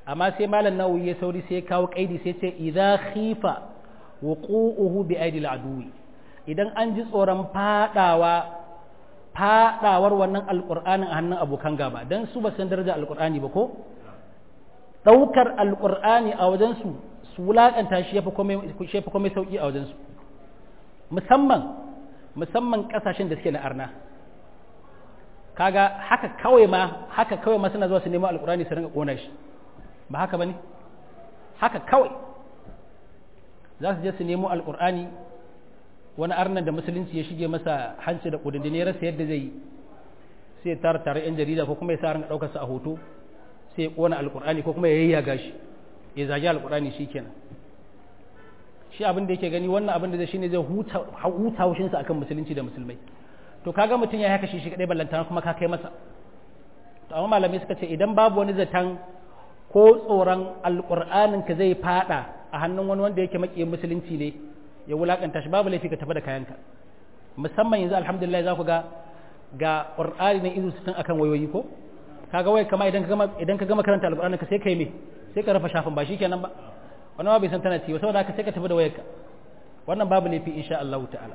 amma sai malam nawawi ya sauri sai ya kawo kaidi sai ce idza khifa wuqu'uhu bi aidil aduwi idan an ji tsoron fadawa fadawar wannan alqur'anin a hannun abokan gaba dan su ba san daraja alqur'ani ba ko daukar alqur'ani a wajen su su wulakanta shi yafi komai shi yafi komai sauki a wajen su musamman musamman kasashen da suke na arna kaga haka kawai ma haka kawai ma suna zuwa su nemo alqur'ani su rinka kona shi ba haka bane haka kawai za su je su nemo alkur'ani wani arnan da musulunci ya shige masa hanci da kudin ya rasa yadda zai yi sai tara tare yan jarida ko kuma ya sa ran daukar sa a hoto sai ya kona alkur'ani ko kuma ya yayyaga shi ya zagi alkur'ani shikenan shi abin da yake gani wannan abin da zai shine zai huta huta haushin sa akan musulunci da musulmai to kaga mutun ya haka shi shi kadai ballantana kuma ka kai masa to amma malamai suka ce idan babu wani zatan ko tsoron alkur'anin ka zai fada a hannun wani wanda yake makiyin musulunci ne ya wulakanta shi babu laifi ka tafi da kayanka musamman yanzu alhamdulillah za ku ga ga qur'ani ne izu sittin akan wayoyi ko kaga wai kama idan ka gama idan ka gama karanta alqur'ani ka sai kai me sai ka rafa shafin ba shikenan ba wannan ma bai san tana ci ba saboda haka sai ka tafi da wayarka wannan babu laifi insha Allah ta'ala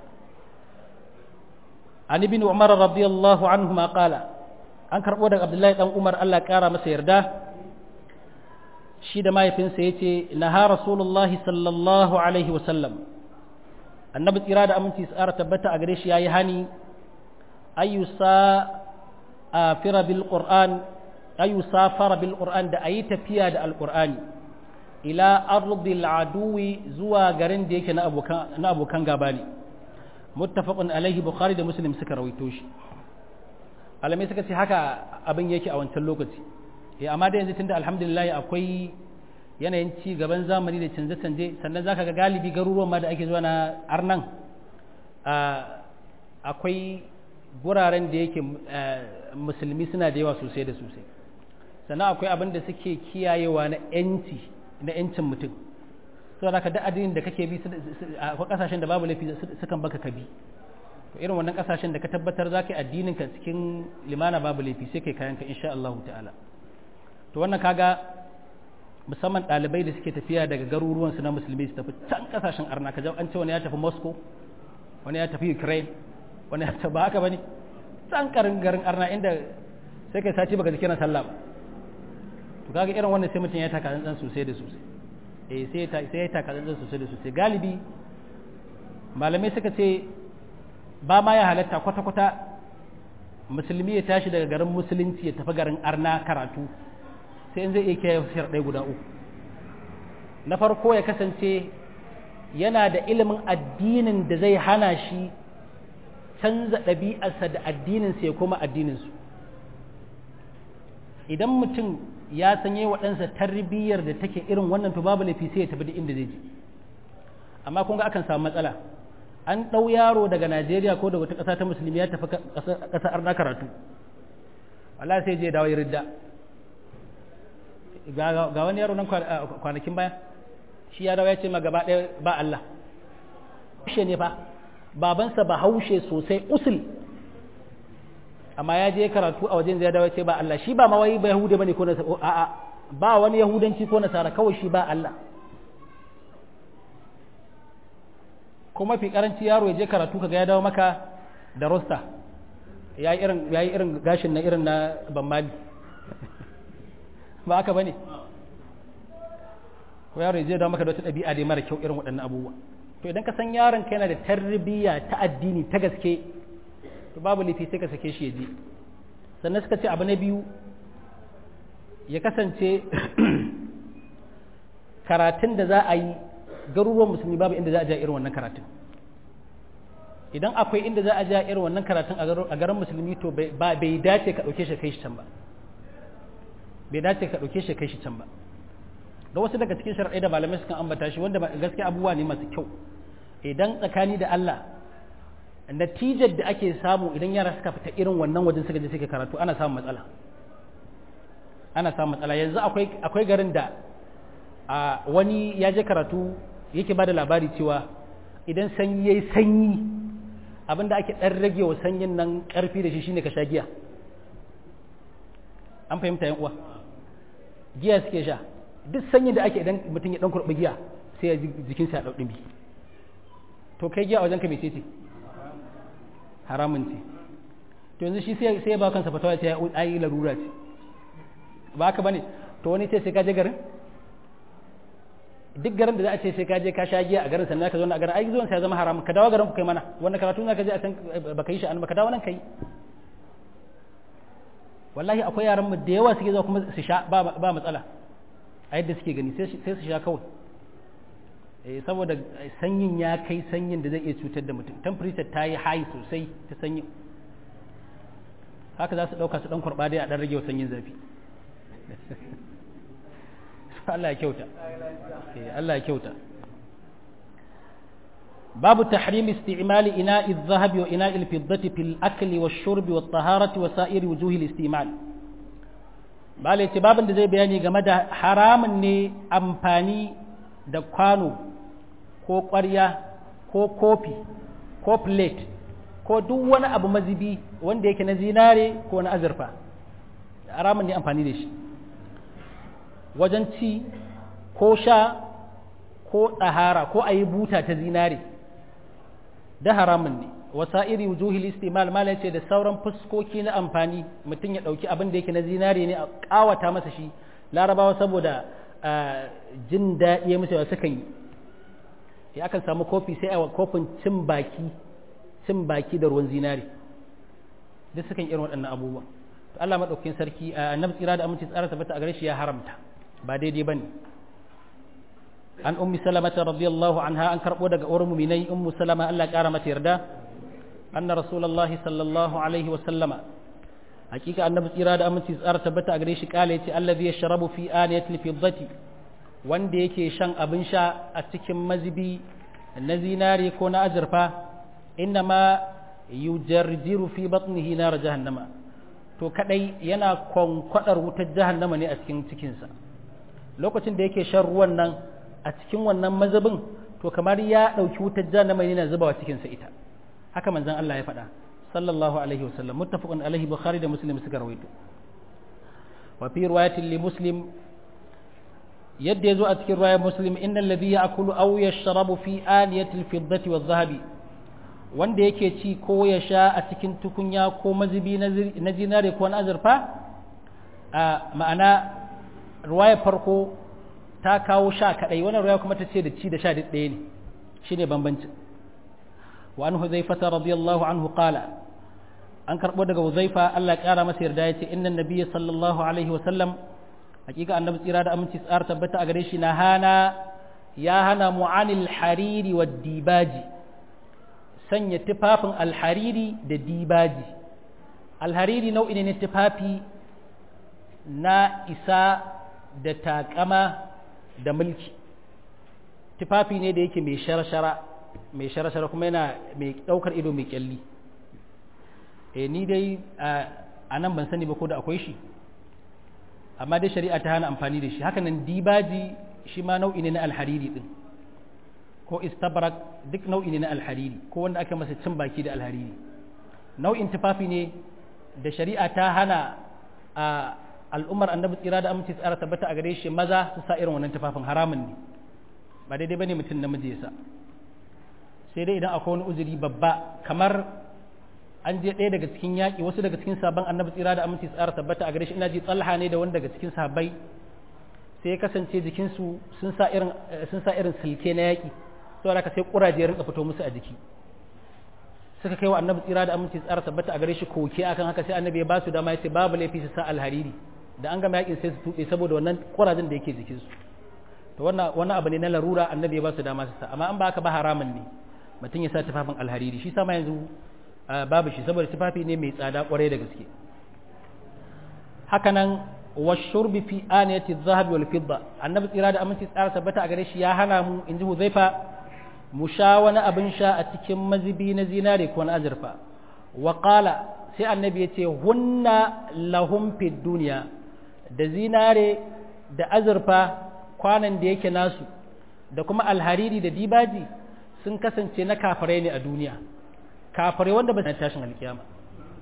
an ibn umar radiyallahu anhu ma qala an karbo daga abdullahi dan umar Allah ya kara masa yarda shi da mahaifinsa ya ce naha rasulullahi sallallahu alaihi wasallam annabi tsira da aminci tsara tabbata a gare shi ya yi hani ayyusa a fira bil qur'an ayyusa fara bil qur'an da ayi tafiya da alqur'ani ila ardil aduwi zuwa garin da yake na abokan na abokan gaba ne muttafaqun alaihi bukhari da muslim suka rawaito shi alamai suka ce haka abin yake a wancan lokaci eh amma da yanzu tunda alhamdulillah akwai yanayin ci gaban zamani da canje-canje sannan zaka ga galibi garuruwan ma da ake zuwa na arnan akwai guraren da yake musulmi suna da yawa sosai da sosai sannan akwai abin da suke kiyayewa na yanci na yancin mutum saboda ka da addinin da kake bi akwai kasashen da babu laifi sukan baka ka bi to irin wannan kasashen da ka tabbatar za ka yi addinin ka cikin limana babu laifi sai kai kayan ka insha Allah ta'ala to wannan kaga musamman ɗalibai da suke tafiya daga garuruwansu na musulmi su tafi can kasashen arna ka an ce wani ya tafi moscow wani ya tafi ukraine wani ya tafi ba haka bane can karin garin arna inda sai kai sati baka zikiran sallah ba to kaga irin wannan sai mutum ya taka tsantsan sosai da sosai eh sai sai ya taka tsantsan sosai da sosai galibi malamai suka ce ba ma ya halatta kwata-kwata musulmi ya tashi daga garin musulunci ya tafi garin arna karatu sai in zai iya kiyaye sharɗai guda uku na farko ya kasance yana da ilimin addinin da zai hana shi canza ɗabi'arsa da addininsa ya koma addininsu idan mutum ya sanye waɗansa tarbiyyar da take irin wannan to babu laifi sai ya tafi da inda zai je amma kun ga akan samu matsala an ɗau yaro daga najeriya ko daga wata ƙasa ta musulmi ya tafi ƙasar arna karatu Allah sai je dawo ya ridda ga wani yaro nan kwanakin baya shi ya dawo ya ce ma gaba ɗaya ba Allah haushe ne fa babansa ba haushe sosai usul amma ya je karatu a wajen zai dawo ya ce ba Allah shi ba mawai ba yahuda bane ko nasara a'a ba wani yahudanci ko nasara kawai shi ba Allah kuma fi karanci yaro ya je karatu kaga ya dawo maka da rosta ya yi irin gashin na irin na bammali ba haka ba ne ko yaro zai dawo maka da wata ɗabi'a dai mara kyau irin waɗannan abubuwa to idan ka san yaron ka yana da tarbiyya ta addini ta gaske to babu laifi sai ka sake shi ya je sannan suka ce abu na biyu ya kasance karatun da za a yi garuruwan musulmi babu inda za a ja irin wannan karatun idan akwai inda za a ja irin wannan karatun a garin musulmi to bai dace ka ɗauke shi kai shi can ba bai dace ka ɗauke shi kai shi can ba da wasu daga cikin shari'ai da malamai sukan ambata shi wanda gaskiya abubuwa ne masu kyau idan tsakani da Allah natijar da ake samu idan yara suka fita irin wannan wajen suka je suka karatu ana samun matsala ana samun matsala yanzu akwai akwai garin da a wani ya je karatu yake bada labari cewa idan sanyi yayi sanyi abinda ake dan rage wa sanyin nan karfi da shi shine ka sha giya an fahimta yan uwa giya suke sha duk sanyin da ake idan mutum ya dan kurɓi giya sai ya jikinsa ya ɗau ɗumi to kai giya a wajen ka mai ce haramun ce to yanzu shi sai ya ba kansa fatawa ce ya ayi larura ce ba haka bane to wani ce sai ka je garin duk garin da za a ce sai ka je ka sha giya a garin sannan ka zo na garin ai zuwan sai ya zama haram ka dawo garin ku kai mana wannan karatu za ka je a can baka yi shi an baka dawo nan kai wallahi akwai yaran mu da yawa suke zuwa kuma su sha ba ba matsala a yadda suke gani sai su sha kawai eh saboda sanyin ya kai sanyin da zai iya cutar da mutum temperature ta yi high sosai ta sanyi haka za su ɗauka su ɗan kurɓa dai a ɗan rage sanyin zafi Allah ya kyauta Allah ya kyauta babu tahrim isti'mali ina'i adh-dhahabi wa ina'i al-fiddati fil akli wash-shurbi wat-taharati wa sa'iri wujuhi al-isti'mal bale ce babin da zai bayani game da haramun ne amfani da kwano ko ƙwarya ko kofi ko plate ko duk wani abu mazibi wanda yake na zinare ko na azurfa haramun ne amfani da shi wajen ci ko sha ko ɗahara ko a yi buta ta zinare da haramun ne wasa'iri wujuhil istimal malam ce da sauran fuskoki na amfani mutum ya ɗauki abin da yake na zinare ne a ƙawata masa shi larabawa saboda jin daɗi ya musu sukan yi ya akan samu kofi sai a kofin cin baki cin baki da ruwan zinare duk sukan irin waɗannan abubuwa to Allah madaukakin sarki annabi tsira da aminci tsara tabbata a gare shi ya haramta ba daidai bane an ummi salamata radiyallahu anha an karbo daga uwar mu'minai ummu salama Allah kara mata yarda anna rasulullahi sallallahu alaihi wa sallama hakika annabi tsira da aminci tsara tabbata a gare shi kala yace allazi yashrabu fi aniyatil fiddati wanda yake shan abin sha a cikin mazibi na zinare ko na azurfa innama yujarjiru fi batnihi nar jahannama to kadai yana kwankwadar wutar jahannama ne a cikin cikinsa lokacin da yake shan ruwan nan a cikin wannan mazabin to kamar ya dauki wutar jahannama ne na zubawa cikinsa ita haka manzon Allah ya faɗa sallallahu alaihi wasallam muttafaqun alaihi bukhari da muslim suka rawaito wa fi riwayatin li muslim yadda yazo a cikin riwayar muslim innal ladhi ya'kulu aw yashrabu fi aniyati al-fiddati wadh-dhahabi wanda yake ci ko ya sha a cikin tukunya ko mazubi na zinare ko na azurfa a ma'ana ruwaya farko ta kawo sha kadai wannan ruwaya kuma ta ce da ci da sha duk ɗaya ne shine bambancin wa an huzaifata radiyallahu anhu qala an karbo daga huzaifa Allah kara masa yarda yace innan nabiyyi sallallahu alaihi wa sallam hakika annabi tsira da aminci tsar tabbata a gare shi na hana ya hana mu'anil hariri wa dibaji sanya tufafin alhariri da dibaji alhariri nau'i ne na tufafi na isa da takama da mulki tufafi ne da yake mai shara-shara mai shara-shara kuma yana mai ɗaukar ido mai kyalli e ni dai a nan ban sani ba ko da akwai shi amma dai shari'a ta hana amfani da shi hakanan dibaji shi ma nau'i ne na alhariri din ko istabrak duk nau'i ne na alhariri ko wanda aka masa cin baki da alhariri nau'in tufafi ne da shari'a ta hana a al'ummar annabi tsira da aminci tsara tabbata a gare shi maza su sa irin wannan tufafin haramun ne ba daidai bane mutum namiji ya sa sai dai idan akwai wani uzuri babba kamar an je ɗaya daga cikin yaƙi wasu daga cikin sabon annabi tsira da aminci tsara tabbata a gare shi ina ji tsalha ne da wani daga cikin sahabbai sai ya kasance jikinsu sun sa irin sun sa irin silke na yaƙi saboda haka sai ƙuraje ya rinka fito musu a jiki suka kai wa annabi tsira da aminci tsara tabbata a gare shi koke akan haka sai annabi ya ba su dama ya ce babu laifi su sa alhariri da an gama yaƙin sai su tuɓe saboda wannan ƙurajen da yake jikinsu to wannan wannan abu ne na larura annabi ya ba su dama su sa amma an ba haka ba haramun ne mutum ya sa tufafin alhariri shi sama yanzu babu shi saboda tufafi ne mai tsada kwarai da gaske hakanan washurbi fi aniyati adh-dhahab wal fidda annabi tsira da aminci tsara tabbata a gare shi ya hana mu inji huzaifa mu sha wani abin sha a cikin mazibi na zinare ko na azurfa wa qala sai annabi ya ce hunna lahum fid dunya da zinare da azurfa kwanan da yake nasu da kuma alhariri da dibaji sun kasance na kafirai ne a duniya kafirai wanda ba su tashin alkiyama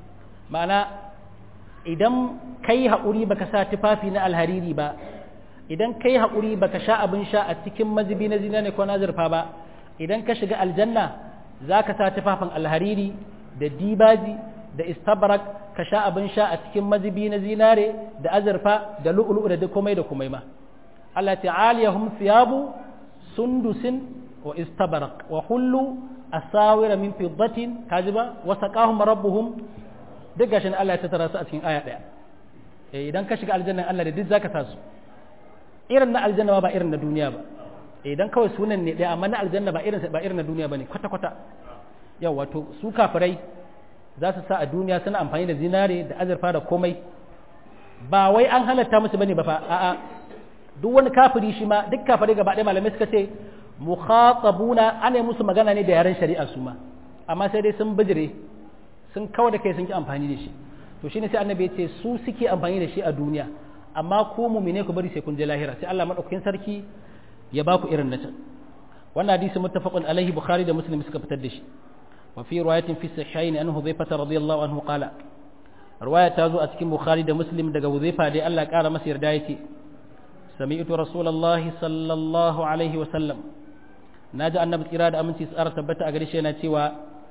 ma'ana idan kai haƙuri baka sa tufafi na alhariri ba idan kai haƙuri baka sha abin sha a cikin mazubi na zina ne ko na zurfa ba idan ka shiga aljanna za ka sa tufafin alhariri da dibaji da istabrak ka sha abin sha a cikin mazubi na zinare da azurfa da lu'ulu'u da komai da komai ma Allah ta'aliyahum thiyabu sundusin wa istabrak wa hullu asawira min fiddatin kajiba wa saqahum rabbuhum duk gashin Allah ya tattara su a cikin aya daya eh idan ka shiga aljanna Allah da duk zaka sa su irin na aljanna ba irin na duniya ba idan kawai sunan ne daya amma na aljanna ba irin ba irin na duniya bane kwata kwata yau wato su kafirai za su sa a duniya suna amfani da zinare da azurfa da komai ba wai an halatta musu bane ba fa a'a duk wani kafiri shi ma duk kafirai gaba ɗaya malamai suka ce mukhatabuna ana musu magana ne da yaren shari'a su ma amma sai dai sun bijire sun kawo da kai sun ki amfani da shi to shine sai annabi ya ce su suke amfani da shi a duniya amma ku mumine ku bari sai kun je lahira sai Allah madaukakin sarki ya ba ku irin na can wannan hadisi muttafaqun alaihi bukhari da muslim suka fitar da shi wa fi riwayatin fi sahihaini an hudhayfa radiyallahu anhu qala riwaya ta zo a cikin bukhari da muslim daga hudhayfa dai Allah kara masa yarda yake sami'tu rasulullahi sallallahu alaihi wa sallam naji annabi tsira da aminci tsara tabbata a gare shi yana cewa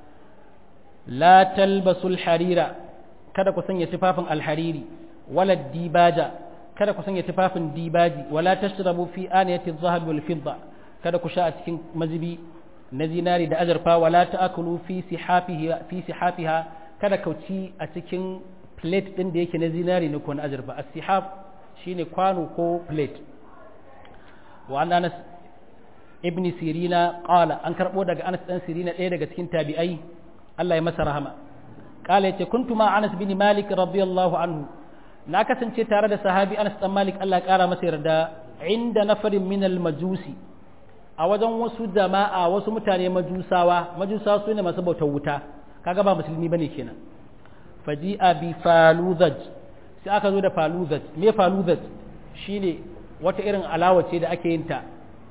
la talbasul harira kada ku sanya tufafin alhariri wala dibaja kada ku sanya tufafin dibaji wala tashrabu fi aniyati adh-dhahab wal fidda kada ku sha a cikin mazibi na zinari da azurfa wala ta'kulu fi sihafiha fi sihafiha kada ku ci a cikin plate din da yake na zinari ne ko na azurfa as-sihaf shine kwano ko plate wa an Anas ibn Sirina qala an karbo daga Anas dan Sirina ɗaya daga cikin tabi'ai Allah ya masa rahama qala yace kuntu ma Anas bin Malik radiyallahu anhu na kasance tare da sahabi Anas dan Malik Allah ya kara masa yarda inda nafarin min al-majusi a wajen wasu jama'a wasu mutane majusawa majusawa su ne masu bautar wuta kaga ba musulmi bane kenan faji'a bi faluzaj sai aka zo da faluzaj me faluzaj shine wata irin alawa ce da ake yin ta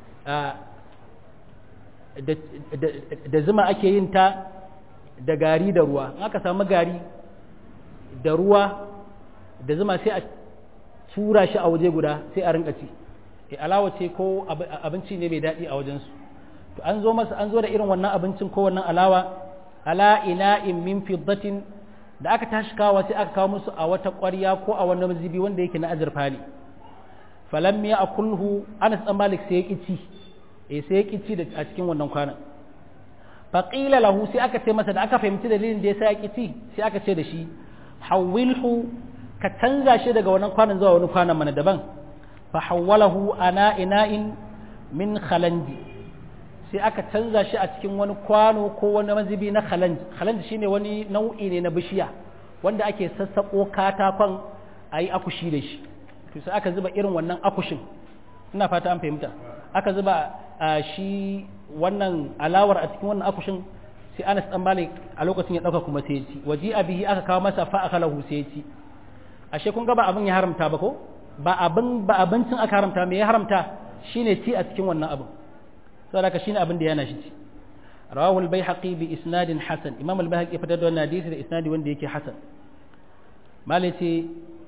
da zuma ake yin ta da gari da ruwa in aka samu gari da ruwa da zuma sai a tura shi a waje guda sai a rinka ci e alawa ce ko abinci ne mai daɗi a wajensu to an zo masa an zo da irin wannan abincin ko wannan alawa ala ina'in min fiddatin da aka tashi kawo sai aka kawo musu a wata ƙwarya ko a wani mazibi wanda yake na azurfa ne falam ya akulhu anas dan malik sai ya kici eh sai ya kici da a cikin wannan kwanan faqila lahu sai aka ce masa da aka fahimci dalilin da yasa ya kici sai aka ce da shi hawilhu ka canza shi daga wannan kwanan zuwa wani kwanan mana daban fa hawwalahu ana ina'in min khalanji sai aka canza shi a cikin wani kwano ko wani mazibi na khalanji khalanji shine wani nau'i ne na bishiya wanda ake sassako katakon a yi akushi da shi to sai aka zuba irin wannan akushin ina fata an fahimta aka zuba shi wannan alawar a cikin wannan akushin sai Anas dan Malik a lokacin ya dauka kuma sai ya ci waji abihi aka kawo masa fa akalahu sai ya ci ashe kun ga ba abin ya haramta ba ko ba abin ba abincin aka haramta me ya haramta shine ci a cikin wannan abin saboda haka shine abin da yana shi ci rawahu al-baihaqi bi isnadin hasan imam al-baihaqi fitar da wannan hadisi da isnadi wanda yake hasan malaci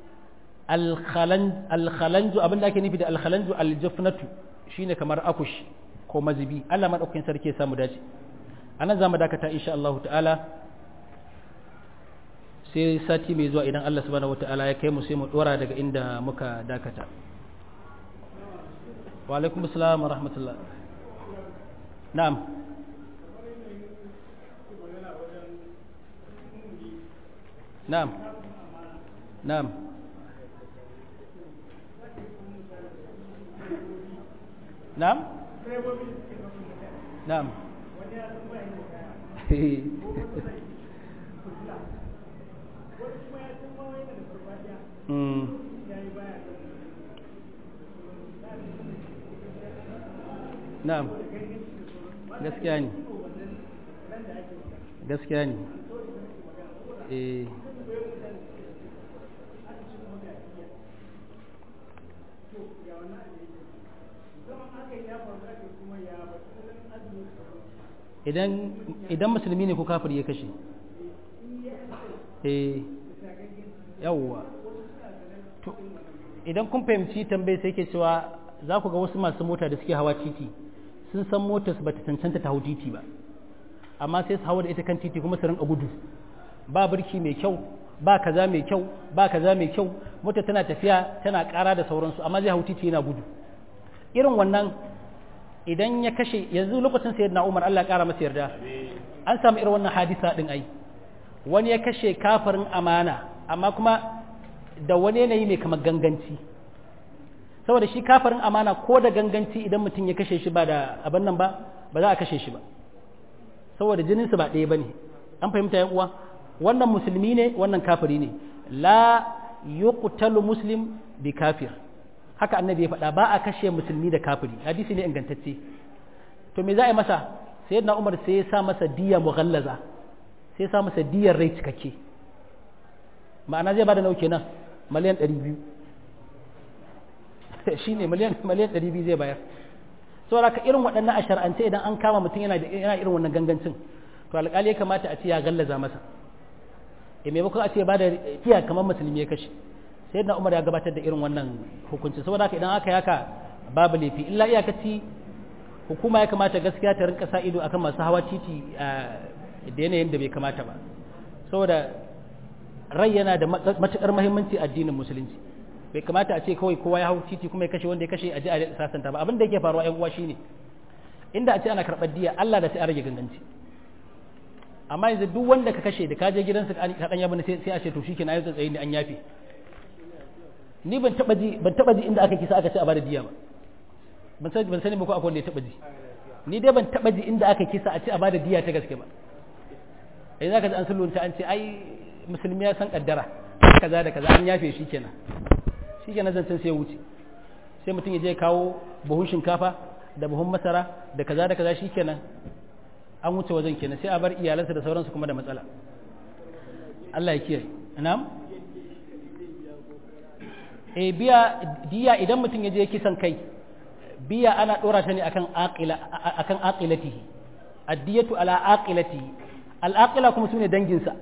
al-khalanju abin da ake nufi da al-khalanju al-jafnatu shine kamar akush ko mazibi Allah madaukakin sarki ya samu dace anan zamu dakata insha Allah ta'ala sai sati mai zuwa idan Allah subhanahu wata'ala ya kai mu sai mu dora daga inda muka dakata wa alaikum assalam wa rahmatullah na'am na'am na'am na'am na'am na'am gaskiya ne gaskiya ne eh idan idan musulmi ne ko kafir ya kashe eh yawwa idan kun fahimci tambayi sai ke cewa za ku ga wasu masu mota da suke hawa titi sun san motar su bata cancanta ta hau titi ba amma sai su hawa da ita kan titi kuma su rinka gudu ba birki mai kyau ba kaza mai kyau ba kaza mai kyau mota tana tafiya tana ƙara da sauransu amma zai hau titi yana gudu irin wannan idan ya kashe yanzu lokacin sayyidina Umar Allah ya ƙara masa yarda an samu irin wannan hadisa din ai wani ya kashe kafirin amana amma kuma da wani yanayi mai kamar ganganci saboda shi kafirin amana ko da ganganci idan mutum ya kashe shi ba da abin nan ba ba za a kashe shi ba saboda jininsu ba ɗaya ba ne an fahimta yan uwa wannan musulmi ne wannan kafiri ne la yuqtalu muslim bi kafir haka annabi ya faɗa ba a kashe musulmi da kafiri hadisi ne ingantacce to me za a yi masa sayyidina umar sai ya sa masa diya mughallaza sai ya sa masa diyar rai cikakke ma'ana zai bada nau kenan miliyan 200 shine miliyan miliyan 200 zai bayar saboda ka irin waɗannan a shar'ance idan an kama mutum yana yana irin wannan gangancin to alƙali ya kamata a ce ya gallaza masa e maimakon a ce ba da kiya kamar musulmi ya kashe sai na umar ya gabatar da irin wannan hukunci saboda haka idan aka yi haka babu laifi illa iyakaci hukuma ya kamata gaskiya ta rinka sa ido akan masu hawa titi da yanayin da bai kamata ba saboda rai yana da matuƙar muhimmanci addinin musulunci bai kamata a ce kawai kowa ya hau titi kuma ya kashe wanda ya kashe a ji a sasanta ba abin da yake faruwa yan uwa shine inda a ce ana karɓar diya Allah da sai a rage ganganci amma yanzu duk wanda ka kashe da ka je gidansa ka dan yabi sai a ce to shikenan ayi tsatsayi ne an yafe ni ban taba ji ban taba ji inda aka kisa aka ce a bada diya ba ban sani ban sani ba ko akwai wanda ya taba ji ni dai ban taba ji inda aka kisa a ce a bada diya ta gaske ba ai zaka ji an sulunta an ce ai musulmi ya san kaddara kaza da kaza an yafe shi kenan shi kenan zancen sai ya wuce sai mutum ya je kawo buhun shinkafa da buhun masara da kaza da kaza shi kenan an wuce wajen kenan sai a bar iyalansa da sauransu kuma da matsala Allah ya kiyaye na'am eh biya diya idan mutum ya je kisan kai biya ana dora ta ne akan aqila akan aqilatihi addiyatu ala aqilatihi al-aqila kuma sune danginsa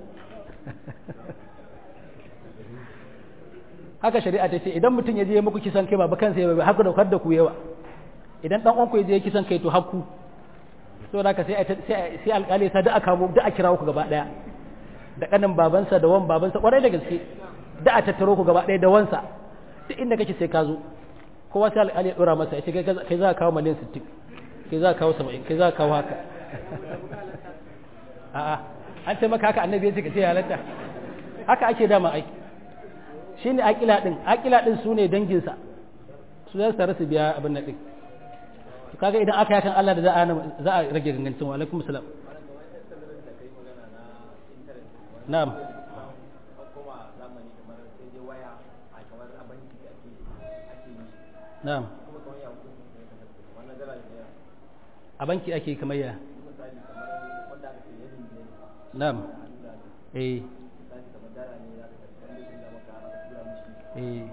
haka shari'a ta ce idan mutum ya je muku kisan kai ba kansa ya ba haka da da ku yawa idan dan uwanku ya je kisan kai to hakku so da ka sai sai alƙali sa da aka mu da a kira ku gaba daya da kanin babansa da wan babansa kwarai da gaske da a tattaro ku gaba daya da wansa duk inda kake sai ka zo kowa sai alƙali ya dora masa ya ce kai za ka kawo miliyan 60 kai za ka kawo 70 kai za ka kawo haka a'a an ce maka haka annabi ya ce ka ce halatta haka ake dama aiki shine akila din akila din sune danginsa su za su tare su biya abin nan din kaga idan aka yakan Allah da za a za a rage gangancin wa alaikum salam na'am na'am a banki ake kamar ya na'am eh eh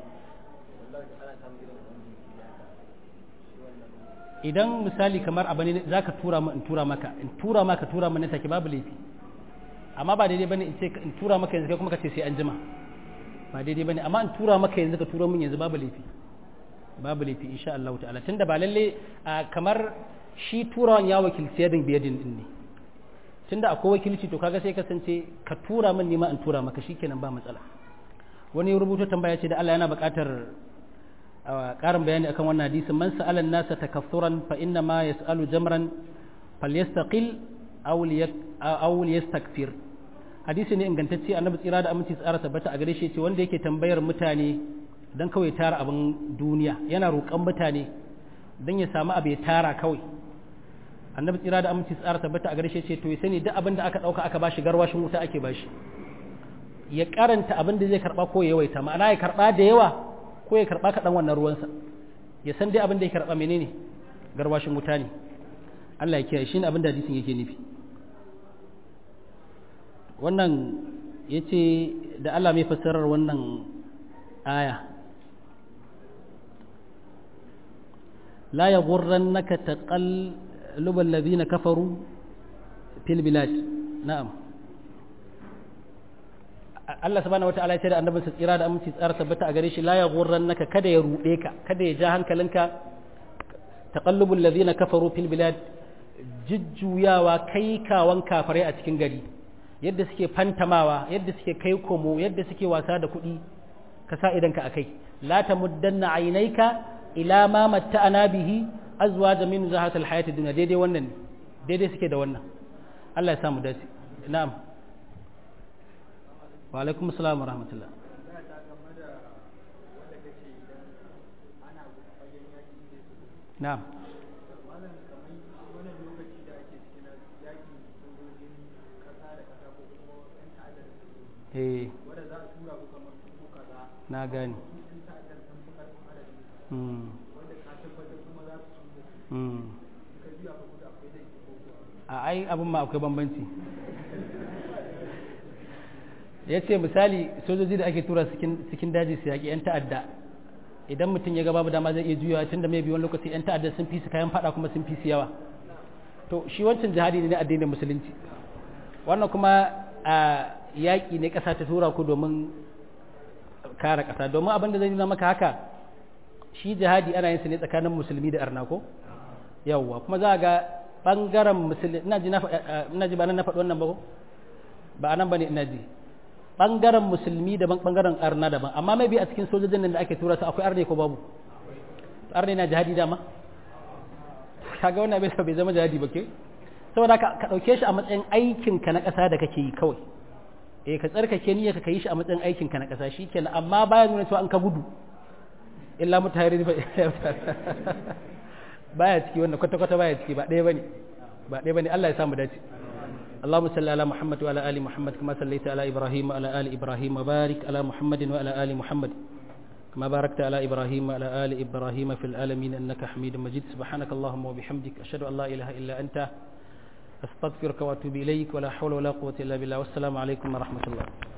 idan misali kamar abu ne za ka tura in tura maka in tura maka tura mana take babu laifi amma ba daidai bane in ce in tura maka yanzu kai kuma ka ce sai an jima ba daidai bane amma in tura maka yanzu ka tura min yanzu babu laifi babu laifi insha Allah ta'ala tunda ba lalle kamar shi turawan ya wakilci yadin biyadin din ne tunda akwai wakilci to kaga sai kasance ka tura min nima in tura maka shikenan ba matsala wani rubutu tambaya ce da Allah yana buƙatar ƙarin bayani akan wannan hadisin man sa'ala nasa takaffuran fa inna ma yas'alu jamran falyastaqil aw aw liyastakfir hadisi ne ingantacce annabi tsira da aminci tsara tabbata a gare shi ce wanda yake tambayar mutane dan kawai tara abin duniya yana roƙon mutane dan ya samu abu ya tara kawai annabi tsira da aminci tsara tabbata a gare shi ce to ya sani duk abin da aka dauka aka bashi garwashin wuta ake bashi ya karanta abin da zai karba ko ya yawaita ma'ana ya karba da yawa ko ya karba kaɗan wannan ruwansa ya san dai abin da ya karba menene garwashin wuta ne Allah ya kiyaye shi ne abin da hadisin yake nufi wannan ya ce da Allah mai fassarar wannan aya la ya gurran naka taqallubal ladina kafaru fil bilad na'am Allah subhanahu wataala ya ce da annabin sa tsira da aminci tsara tabbata a gare shi la yaghurrannaka kada ya rude ka kada ya ja hankalinka taqallubul ladina kafaru fil bilad jujjuyawa kai kawan kafarai a cikin gari yadda suke fantamawa yadda suke kai komo yadda suke wasa da kuɗi ka sa idan ka akai la tamuddanna aynaika ila ma matta'ana bihi azwaja min zahatil hayatid dunya daidai wannan ne daidai suke da wannan Allah ya samu dace na'am wa alaikum assalam wa rahmatullah na'am eh na gani a ai abin ma akwai bambanci ya ce misali sojoji da ake tura cikin daji su yaƙi 'yan ta'adda idan mutum ya ga babu dama zai iya juyawa tun da mai biyu wani lokaci 'yan ta'adda sun fi su kayan fada kuma sun fi su yawa to shi wancan jihadi ne na addinin musulunci wannan kuma a yaƙi ne ƙasa ta tura ku domin kare ƙasa domin abin da zai nuna maka haka shi jihadi ana yin sa ne tsakanin musulmi da arna ko yawwa kuma za ga bangaren musulmi ina ji ina ji ba nan na faɗi wannan ba ko ba anan bane ina ji bangaren musulmi daban bangaren arna daban amma mai bi a cikin sojojin nan da ake tura su akwai arne ko babu arne na jihadi dama kaga wannan bai bai zama jihadi ba ke saboda ka dauke shi a matsayin aikin ka na ƙasa da kake yi kawai eh ka tsarkake niyyar ka yi shi a matsayin aikin ka na ƙasa shikenan amma baya nuna cewa an ka gudu illa mutahiri baya ciki wanda kwata kwata baya ciki ba ɗaya bane ba ɗaya bane Allah ya samu dace اللهم صل على محمد وعلى ال محمد كما صليت على ابراهيم وعلى ال ابراهيم وبارك على محمد وعلى ال محمد كما باركت على ابراهيم وعلى ال ابراهيم في العالمين انك حميد مجيد سبحانك اللهم وبحمدك اشهد ان لا اله الا انت استغفرك واتوب اليك ولا حول ولا قوه الا بالله والسلام عليكم ورحمه الله